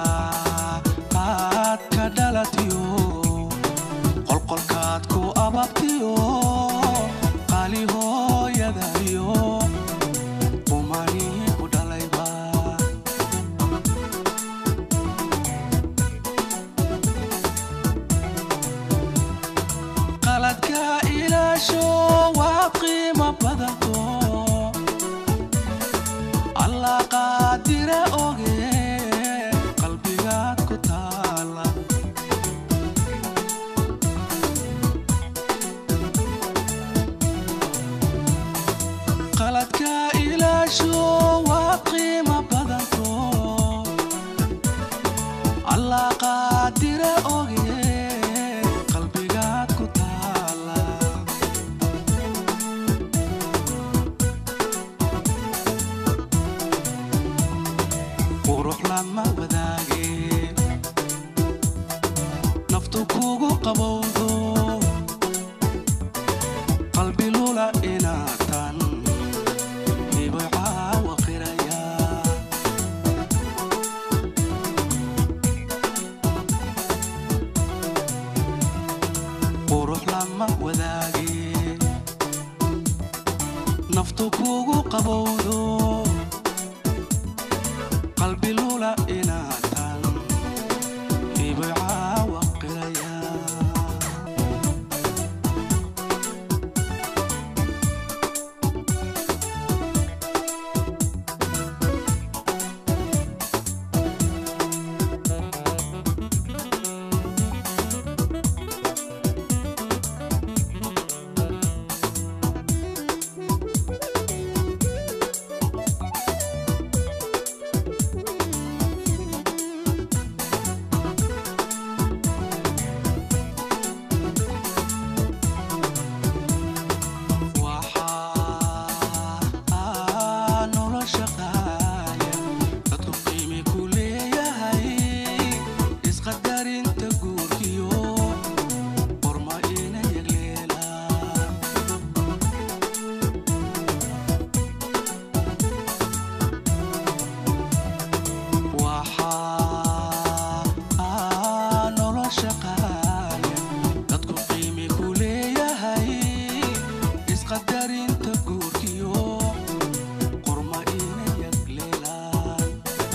S11: aad ka dhalatiyo qolqolkaad ku ababtiyo qali hooyadayo qumani ku dhalayba qaladka ilaasho waa qiimo badanto alla qaadira oge allah qaadire oge qalbigaad ku taala qurux lama wadaage naftu kugu qabowdo qalbi lula inaatan hiboy caawa qiraya qurux lama wadaage naftu kugu qabowdo qalbi lula inaatan hiboy caawa qiraya waxaa nolosha qaaya dadku qiimi ku leeyahay isqadarinta guurkiyo qorma ina yagleelaan waxaa nolosha qaaya dadku qiimi ku leeyahay isqadarinta guurkiyo qorma ina yagleelaan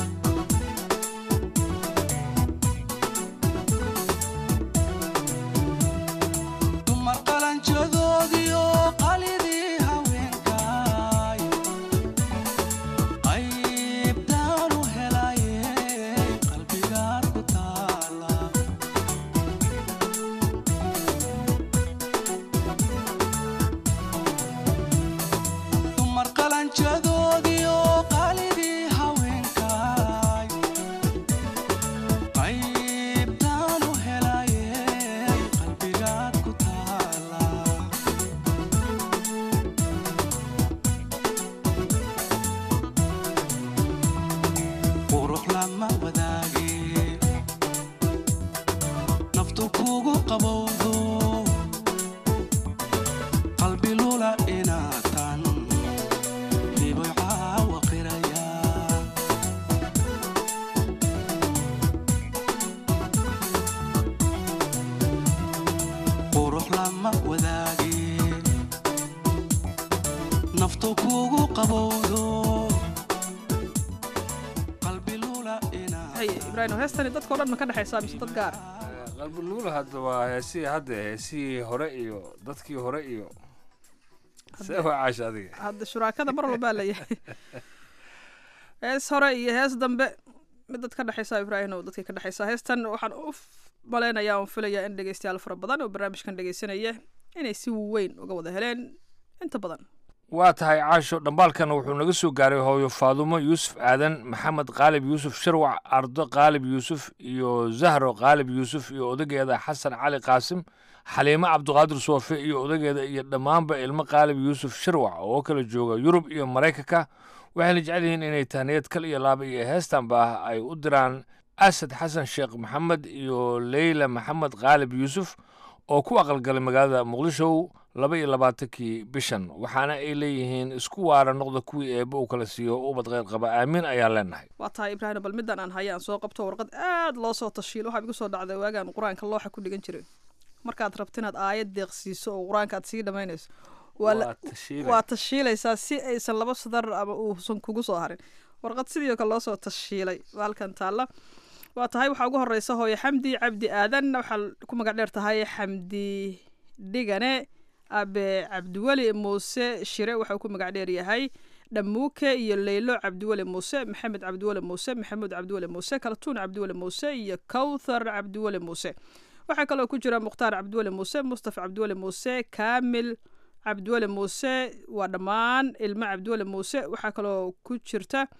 S11: dumar qalanjadoodiyo qalidii haweenkaay qaybtaanu helaye qalbigaad ku taala dumar qalanjadoodiyo qalidii haweenkaay qaybtaanu helaye qalbigaad ku taala qurux lama wadaage naftu kugu qabowdo qalbi lula inaatan hiboy caawa qiraya qurux lama wadaage naftu kugu qabowdo qalbi lula inaatan
S1: hay ibraahim heestani dadka o dhan ma ka dhexaysaa mise dad gaar
S9: qalbi luula hadda waa heesihii hadda heesihii hore iyo dadkii hore iyo see waa caasha adiga
S1: hadda shuraakada mar walbaa layahay hees hore iyo hees dambe mid dad ka dhexaysa ibraahim oo dadkay ka dhexaysaa heestan waxaan u f- malaynayaa oon filayaa in dhegeystayaal fara badan oo barnaamijkan dhegeysanaya inay si weyn uga wada heleen inta badan
S9: waa tahay caasho dhambaalkan wuxuu naga soo gaaray hooyo faadumo yuusuf aadan maxamed qaalib yuusuf sharwac ardo qaalib yuusuf iyo zahro qaalib yuusuf iyo odageeda xasan cali qaasim xaliimo cabdiqaadir soofe iyo odageeda iyo dhammaanba ilmo qaalib yuusuf sharwac oo kala jooga yurub iyo maraykanka waxayna jecel yihiin inay tahniyad kal iyo laaba iyo heestanba ay u diraan asad xasan sheekh maxamed iyo leyla maxamed qaalib yuusuf oo ku aqalgalay magaalada muqdisho laba iyo labaatankii bishan waxaana ay leeyihiin isku waara noqda kuwii eebbe uu kala siiyo ubad kheyr qaba aamiin ayaan leenahay
S1: waa tahay ibraahim bal midaan aan haya aan soo qabto warqad aad loo soo tashiilo waxaa igu soo dhacday waagaan qur-aanka looxa ku dhigan jiray markaad rabto inaad aayad deeqsiiso oo qur-aanka aad sii dhammaynayso waa la-
S9: Waa tashiilay.
S1: waa tashiilaysaa si aysan laba sadar ama uusan kugu soo harin warqad sidii oo kale loo soo tashiilay waa halkan taalla waa tahay waxaa ugu horeysa hooyo xamdi cabdi aadan waxaa ku magac dheer tahay xamdi dhigane abe cabdiweli muuse shire waxa uu ku magac dheer yahay dhamuuke iyo leylo cabdiweli muuse maxamed cabdiweli muuse maxamuud cabdiweli muuse kaltuun cabdiweli muuse iyo kowthar cabdiweli muuse waxaa kaloo ku jira mukhtaar cabdiweli muuse mustafa cabdiweli muuse kaamil cabdiweli muuse waa dhammaan ilmo cabdiweli muuse waxaa kaloo ku jirta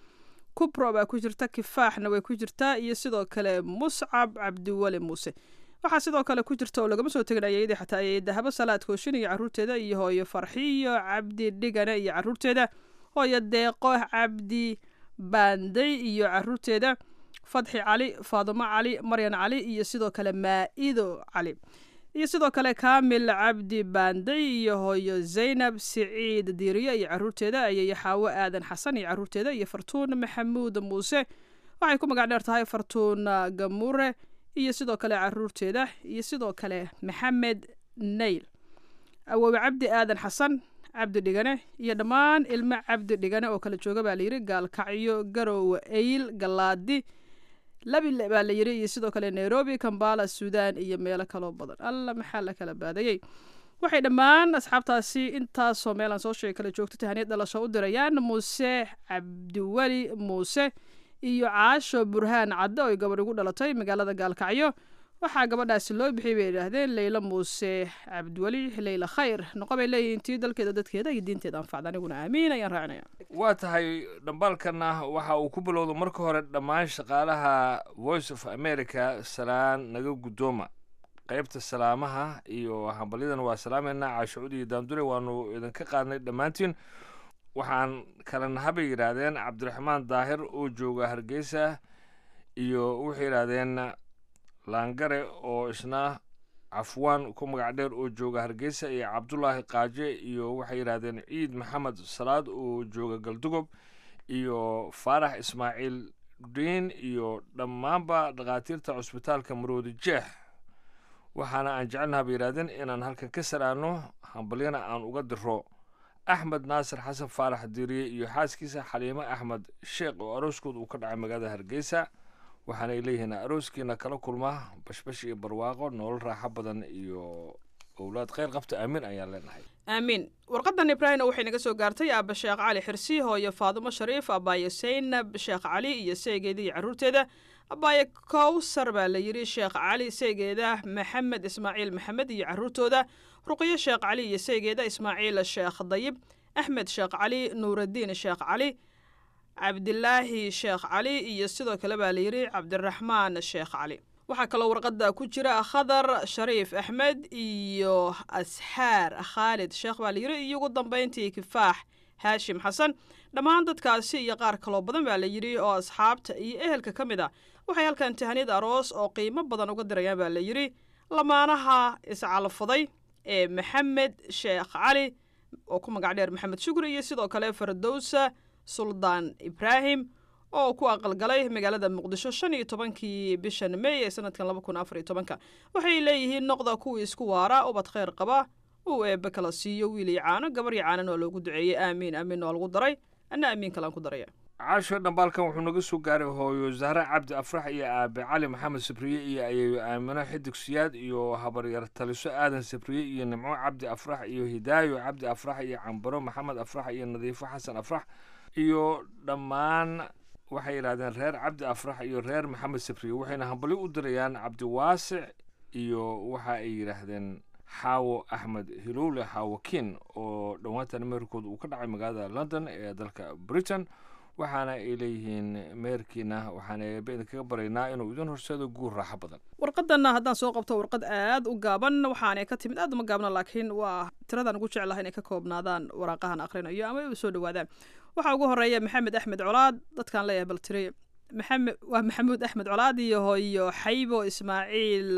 S1: kubro baa ku jirta kifaaxna way ku jirtaa iyo sidoo kale muscab cabdiweli muuse waxaa sidoo kale ku jirta oo lagama soo tegin ayayadii xataa ayay dahabo salaad kooshin iyo carruurteeda iyo hooyo farxiyo cabdi dhigane iyo carruurteeda hooyo deeqo cabdi baanday iyo carruurteeda fadxi cali faadumo cali maryan cali iyo sidoo kale maa'ido cali iyo sidoo kale kaamil cabdi baanday iyo hooyo zaynab siciid diiriye iyo carruurteeda ayay xaawo aadan xasan iyo carruurteeda iyo fartuun maxamuud muuse waxay ku magac dheer tahay fartuun gamure iyo sidoo kale carruurteeda iyo sidoo kale maxamed nayl awoowe cabdi aadan xasan cabdi dhigane iyo dhammaan ilmo cabdi dhigane oo kala jooga baa layidhi gaalkacyo garowe eyl galaadi labile baa la yidhi iyo sidoo kale nairobi kambala suudan iyo meelo kaloo badan alla maxaa la kala baadayey waxay dhammaan asxaabtaasi intaasoo meelaan soo sheegay kala joogto tahaniyad dhalasho u dirayaan muuse cabdiweli muuse iyo caasho burhaan cadde oo gabadh ugu dhalatay magaalada gaalkacyo waxaa gabadhaasi loo bixiyay bay yidhaahdeen leyla muuse cabdiweli leyla khayr noqo bay leeyihiin tii dalkeeda dadkeeda iyo diinteeda anfacda aniguna aamiin ayaan raacinaya
S9: waa tahay dhambaalkana waxa uu ku bilowda marka hore dhammaan shaqaalaha voice of america salaan naga guddooma qaybta salaamaha iyo hambalyadan waa salaameynaa caashucud iyo daandure waanu idinka qaadnay dhammaantiin waxaan kala nahabay yidhaahdeen cabdiraxmaan daahir oo jooga hargeysa iyo waxay yidhaahdeen laangare oo isna cafwaan ku magac dheer oo jooga hargeysa iyo cabdulaahi qaaje iyo waxay yidhaahdeen ciid maxamed salaad oo jooga galdugob iyo faarax ismaaciil diin iyo dhammaanba dhakhaatiirta cusbitaalka maroodi jeex waxaana aan jecelnaha bay yidhahdeen inaan halkan ka salaano hambalyana aan uga diro axmed naasir xasan faarax diiriye iyo xaaskiisa xaliimo axmed sheekh oo arooskood uu ka dhacay magaalada hargeysa waxaanay leeyihiin arooskiina kala kulma bashbash iyo barwaaqo nolol raaxo badan iyo owlaad kheyr qabta aamin ayaan leenahay
S1: aamiin warqadan ibraahimna waxay naga soo gaartay aaba sheekh cali xirsi hooyo faadumo shariif abaaye saynab sheekh cali iyo seegeeda iyo carruurteeda abaaye kowsar baa la yidhi sheekh cali seegeeda maxamed ismaaciil maxamed iyo carruurtooda ruqyo sheekh cali iyo seegeeda ismaaciil sheekh dayib axmed sheekh cali nuuraddiin sheekh cali cabdilaahi sheekh cali iyo sidoo kale baa la yidhi cabdiraxmaan sheekh cali waxaa kaloo warqadda ku jira khadar shariif axmed iyo asxaar khaalid sheekh baa la yidhi iyo ugu dambayntii kifaax haashim xasan dhammaan dadkaasi iyo qaar kaloo badan baa la yidhi oo asxaabta iyo ehelka ka mid a waxay halkan tahaniyad aroos oo qiimo badan uga dirayaan baa la yidhi lamaanaha iscalfaday ee maxamed sheekh cali oo ku magac dheer maxamed shukri iyo sidoo kale fardowsa suldaan ibraahim oo ku aqalgalay magaalada muqdisho shan iyo tobankii bishan may ee sanadkan laba kun afar iyo tobanka waxay leeyihiin noqda kuwii isku waara ubad kheyr qaba uu eebbe kala siiyo wiil iyo caano gabar iyo caanan oo loogu duceeyey aamiin aamiin oo lagu daray anna aamiin kalaan ku daraya
S9: caasho dhambaalkan wuxuu naga soo gaaray hooyo zahra cabdi afrax iyo aabe cali maxamed sabriye iyo ayeeyo aamino xidig siyaad iyo habaryar taliso aadan sabriye iyo nimco cabdi afrax iyo hidaayo cabdi afrax iyo cambaro maxamed afrax iyo nadiifo xasan afrax iyo dhammaan waxay yidhahdeen reer cabdi afrax iyo reer maxamed sabriye waxayna hambalyo u dirayaan cabdiwaasic iyo waxa ay yidhaahdeen xaawo axmed hilowle xaawo kin oo dhowaantan meherkooda uu ka dhacay magaalada london ee dalka britain waxaana ay leeyihiin meherkiina waxaan eebe idinkaga baraynaa inuu idin horseedo guur raaxo badan
S1: warqadanna haddaan soo qabto warqad aad u gaaban waxaanay ka timid aad uma gaabna laakiin waa tiradan ugu jeclaha inay ka koobnaadaan waraaqahan akhrinayo ama ay u soo dhowaadaan waxaa ugu horeeya maxamed axmed colaad dadkaan leeyahay bal tiri maxamed waa maxamuud axmed colaad iyo hooyo xaybo ismaaciil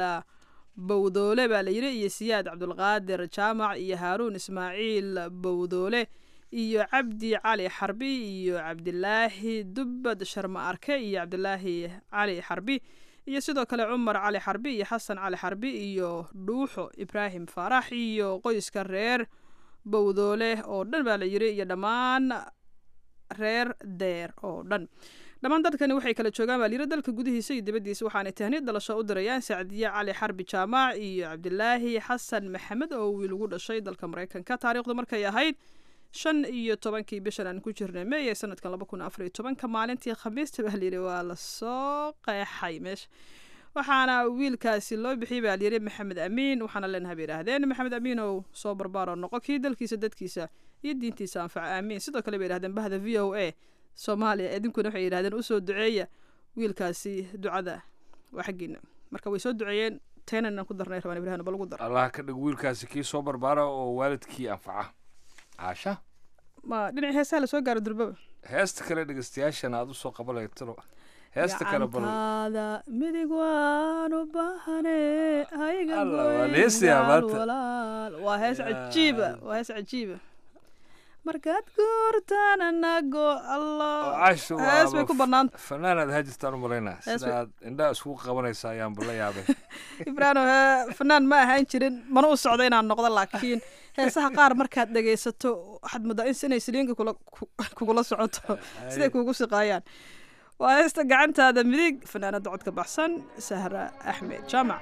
S1: bowdoole baa la yidhi iyo siyaad cabdulqaadir jaamac iyo haaruun ismaaciil bowdoole iyo cabdi cali xarbi iyo cabdilaahi dubbad sharma arke iyo cabdilaahi cali xarbi iyo sidoo kale cumar cali xarbi iyo xasan cali xarbi iyo dhuuxo ibraahim faarax iyo qoyska reer bowdoole oo dhan baa la yidhi iyo dhammaan reer deer oo dhan dhammaan dadkani waxay kala joogaan baa layidhi dalka gudihiisa iyo dibaddiisa waxaanay tahniyad dhalasho u dirayaan sacdiye cali xarbi jaamac iyo cabdilaahi xasan maxamed oo wiil ugu dhashay dalka maraykanka taariikhdu markay ahayd shan iyo tobankii bishan aan ku jirnay may ee sanadkan laba kun afar iyo tobanka maalintii khamiista baa layidhi waa lasoo qeexay meesha waxaana wiilkaasi loo bixiyey baa layidhi maxamed amiin waxaana leenahay bay yidhahdeen maxamed amiin oo soo barbaaro noqo kii dalkiisa dadkiisa iyo diintiisa anfaca aamiin sidoo kale bay yidhahdeen bahda v o a soomaaliya idinkuna waxay yidhahdeen usoo duceeya wiilkaasi ducada waa xaggiina marka way soo duceeyeen teena inaan ku darnay rabaan ibraahim bal ugu dar
S9: allah ka dhig wiilkaasi kii soo barbaara oo waalidkii anfaca caasha
S1: ma dhinacii heesaha lasoo gaaro durbaba
S9: heesta kale dhegeystayaashana aad usoo qabanaytiro heesta kale bal
S1: gacantaada midig waan u baahane hayga
S9: Allah, waa
S1: goyn
S9: heestayaa
S1: gaal
S9: maanta.
S1: walaal waa hees
S9: Yaa
S1: cajiiba waa hees cajiiba markaad guurtaan anago allah
S9: oo caasha
S1: hees bay ku bannaan
S9: fanaanaad hajirtaan u malaynaa
S1: Hees bay-
S9: sidaad indhaha iskugu qabanaysa ayaan bala yaabay
S1: ibraahim hee fanaan ma ahaan jirin mana u socdo inaan noqdo laakiin heesaha qaar markaad dhegaysato waxaad moodaa in inay siliinka kula ku- kugula socoto siday kuugu siqaayaan waa heesta gacantaada midig fanaanada codka baxsan sahra axmed jaamac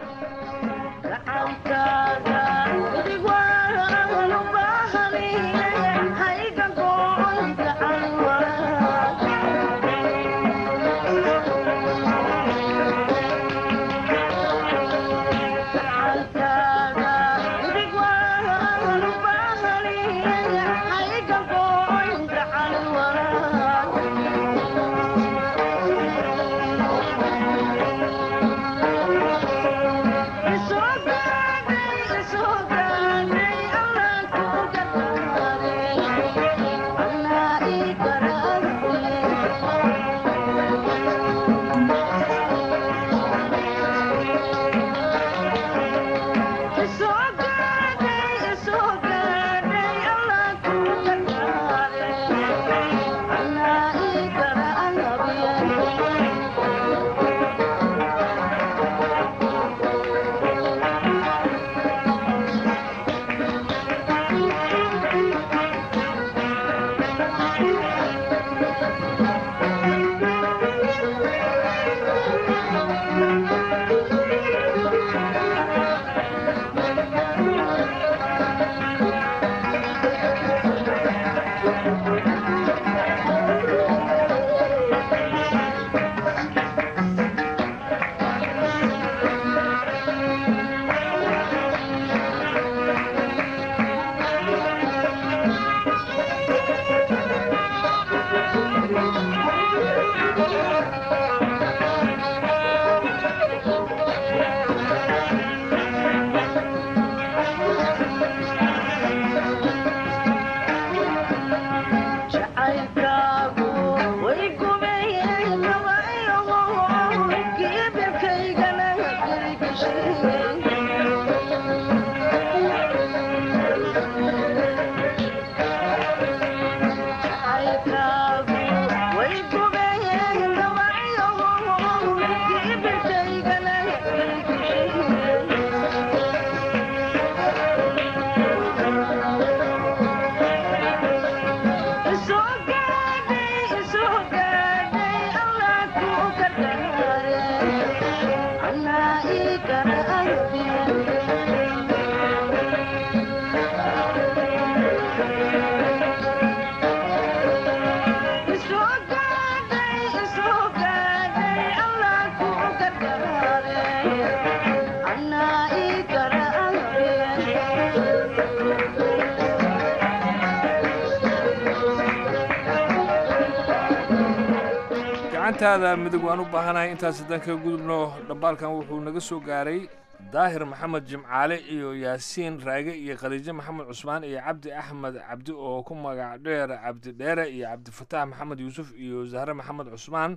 S9: gacantaada midig waan u baahanahay intaas haddaan kaga gudubno dhambaalkan wuxuu naga soo gaaray daahir maxamed jimcaale iyo yaasiin raage iyo khadiijo maxamed cusmaan iyo cabdi axmed cabdi oo ku magac dheer cabdi dheere iyo cabdifataax maxamed yuusuf iyo zahre maxamed cusmaan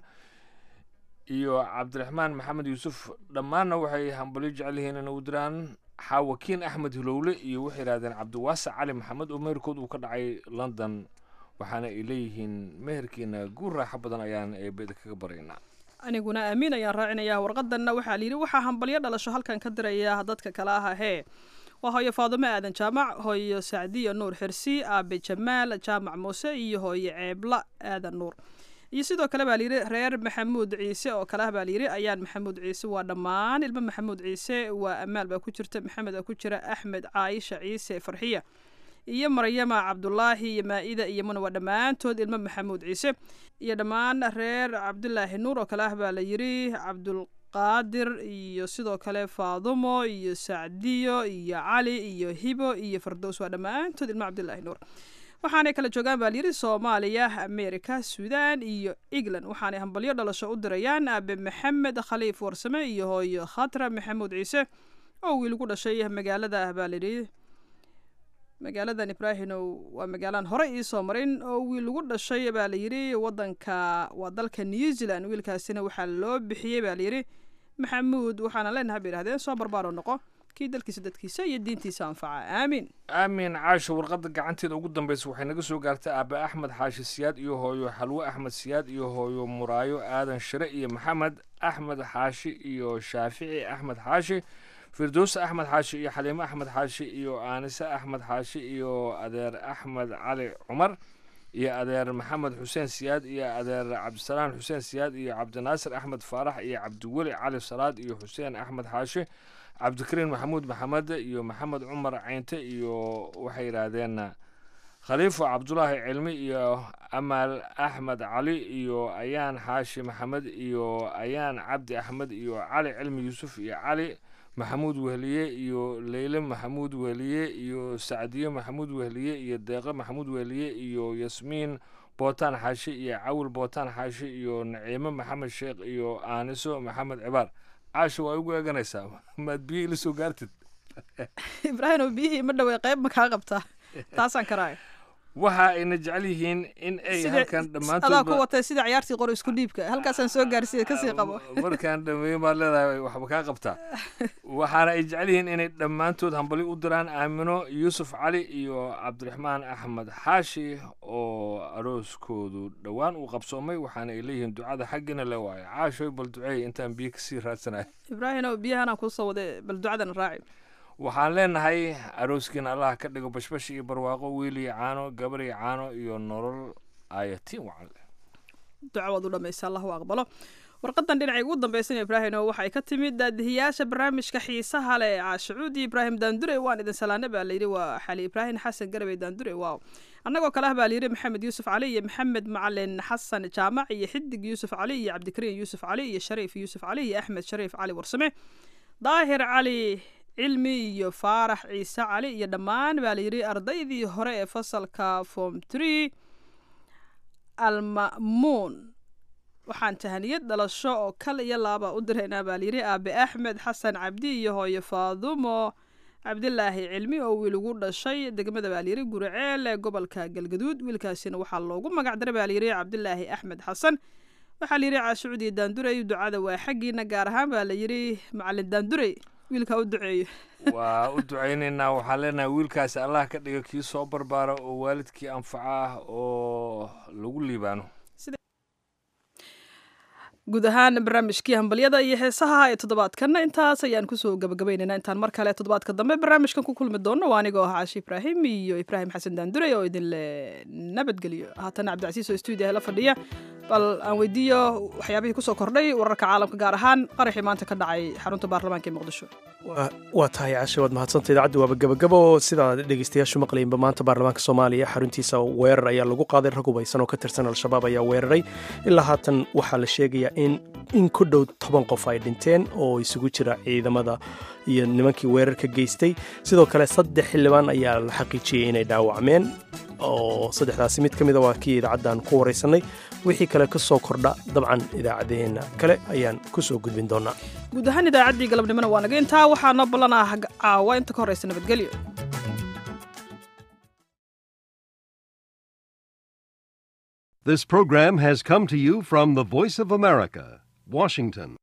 S9: iyo cabdiraxmaan maxamed yuusuf dhammaanna waxay hambalyo jecel yihiin inay u diraan xaawakiin axmed hilowle iyo waxay yidhahdeen cabdiwaasic cali maxamed oo meherkood uu ka dhacay london waxaana ay leeyihiin meherkiina guur raaxo badan ayaan eebeda kaga baraynaa
S1: aniguna aamiin ayaan raacinayaa warqadanna waxaa layidhi waxaa hambalyo dhalasho halkan ka diraya dadka kale ah hee waa hooyo faadumo aadan jaamac hooyo sacdiyo nuur xirsi aabe jamaal jaamac muuse iyo hooyo ceebla aadan nuur iyo sidoo kale baa layidhi reer maxamuud ciise oo kale ah baa layidhi ayaan maxamuud ciise waa dhammaan ilmo maxamuud ciise waa amaal baa ku jirta maxamed baa ku jira axmed caayisha ciise farxiya iyo maryama cabdulaahi iyo maa-ida iyo muna waa dhammaantood ilmo maxamuud ciise iyo dhammaan reer cabdulaahi nuur oo kale ah baa la yidhi cabdulqaadir iyo sidoo kale faadumo iyo sacdiyo iyo cali iyo hibo iyo fardows waa dhammaantood ilmo cabdulaahi nuur waxaanay kala joogaan baa layidhi soomaaliya amerika suudaan iyo england waxaanay hambalyo dhalasho u dirayaan aabe maxamed khaliif warsame iyo hooyo khatra maxamuud ciise oo wiil ku dhashay magaalada baa layidhi magaaladan ibraahinow waa magaalaan hore iisoo marin oo wiil lagu dhashay baa layidhi wadanka waa dalka new zealand wiilkaasina waxaa loo bixiyey baa layidhi maxamuud waxaana leenahay bay yidhahdeen soo barbaaro noqo kii dalkiisa dadkiisa iyo diintiisa anfaca aamiin
S9: aamin caasho warqadda gacanteeda ugu dambeysa waxay naga soo gaartay aabe axmed xaashi siyaad iyo hooyo xalwe axmed siyaad iyo hooyo muraayo aadan shire iyo maxamed axmed xaashi iyo shaafici axmed xaashi firdows axmed xaashi iyo xaliime axmed xaashi iyo aanise axmed xaashi iyo adeer axmed cali cumar iyo adeer maxamed xuseen siyaad iyo adeer cabdisalaan xuseen siyaad iyo cabdinaasir axmed faarax iyo cabdiweli cali salaad iyo xuseen axmed xaashi cabdikariin maxamuud maxamed iyo maxamed cumar caynte iyo waxay yidhaahdeen khaliifo cabdulaahi cilmi iyo amaal axmed cali iyo ayaan xaashi maxamed iyo ayaan cabdi axmed iyo cali cilmi yuusuf iyo cali maxamuud wehliye iyo leyle maxamuud wehliye iyo sacdiye maxamuud wehliye iyo deeqe maxamuud wehliye iyo yasmiin bootaan xaashi iyo cawil bootaan xaashi iyo naciime maxamed sheekh iyo aaniso maxamed cibaar caasha waa igu eeganaysaa maad biyo ila soo gaartid
S1: ibraahinow biyihii ma dhawey qayb ma kaa qabtaa taasaan karaayo
S9: waxa ayna jecel yihiin in ay halkan
S1: adaa ku
S9: dhammaantoodba
S1: watay sida ciyaartii qor isku dhiibka halkaasaan soo gaarsiiya kasii qabo
S9: markaan dhameeyo maad leedahay waxba kaa qabtaa waxaana ay jecel yihiin inay dhammaantood hambali u diraan aamino yuusuf cali iyo cabdiraxmaan axmed xaashi oo arooskoodu dhowaan uu qabsoomay waxaana ay leeyihiin ducada xaggina le waayo caashoy bal duceey intaan biyo kasii raadsanayo
S1: ibraahinow biyahanaan kusoo waday bal ducadan raaci
S9: waxaan leenahay arooskiina allah ka dhigo bashbash iyo barwaaqo wiil iyo caano gabar iyo caano iyo nolol ayatiin wacan leh
S1: duco waad u dhamaysa allahu aqbalo warqadan dhinacay ugu dambaysan ibraahino waxay ka timid daadihiyaasha barnaamijka xiisaha leh caashacuudi ibraahim daandure waan idin salaane baa layidhi waa xali ibraahim xasan garabey daandure waaw annagoo kale ah baa layidhi maxamed yuusuf cali iyo maxamed macalin xasan jaamac iyo xidig yuusuf cali iyo cabdikariin yuusuf cali iyo shariif yuusuf cali iyo axmed shariif cali warsame daahir cali cilmi iyo faarax ciise cali iyo dhammaan baa layidhi ardaydii hore ee fasalka form tree alma'muun waxaan tahaniyad dhalasho oo kal iyo laaba u diraynaa baa layidhi aabe axmed xasan cabdi iyo hooyo faadumo cabdilaahi cilmi oo wiil ugu dhashay degmada baa layidhi guriceel ee gobolka galgaduud wiilkaasina waxaa loogu magac daray baa layidhi cabdilaahi axmed xasan waxaa layidhi caashucudi daandurey ducada waa xaggiina gaar ahaan baa layidhi macalin daandurey wiilka u duceeyo
S9: waa u ducaynaynaa waxaan leenahay wiilkaasi allah ka dhiga kii soo barbaara oo waalidkii anfaca ah oo lagu liibaano
S1: guud ahaan barnaamijkii hambalyada iyo heesaha ee toddobaadkanna intaas ayaan kusoo gabagabaynaynaa intaan mar kale toddobaadka dambe barnaamijkan ku kulmi doono waa anigoo ah caashi ibraahim iyo ibraahim xasan daandurey oo idinle nabadgeliyo haatana cabdicasiis oo stuudiyaha la fadhiya bal aan weydiiyo waxyaabihii kusoo kordhay wararka caalamka gaar ahaan qaraxii maanta ka dhacay xarunta baarlamaanka ee muqdisho
S2: waa tahay cashe waad mahadsanta idaacaddu waaba gebagabo oo sidaa dhegeystayaashu maqlaynba maanta baarlamaanka soomaaliya xaruntiisa weerar ayaa lagu qaaday rag hubaysan oo ka tirsan al-shabaab ayaa weeraray ilaa haatan waxaa la sheegayaa in in ku dhow toban qof ay dhinteen oo isugu jira ciidamada iyo nimankii weerarka geystay sidoo kale saddex xildhibaan ayaa la xaqiijiyey inay dhaawacmeen oo saddexdaasi mid ka mida waa kii idaacaddan ku waraysanay wixii kale ka soo kordha dabcan idaacaddeenna kale ayaan ku soo gudbin doonaa
S1: guud ahaan idaacaddii galabnimona waa naga intaa waxaa noo ballanaa caawa inta ka horraysa nabadgelyo
S12: This program has come to you from the Voice of America, Washington.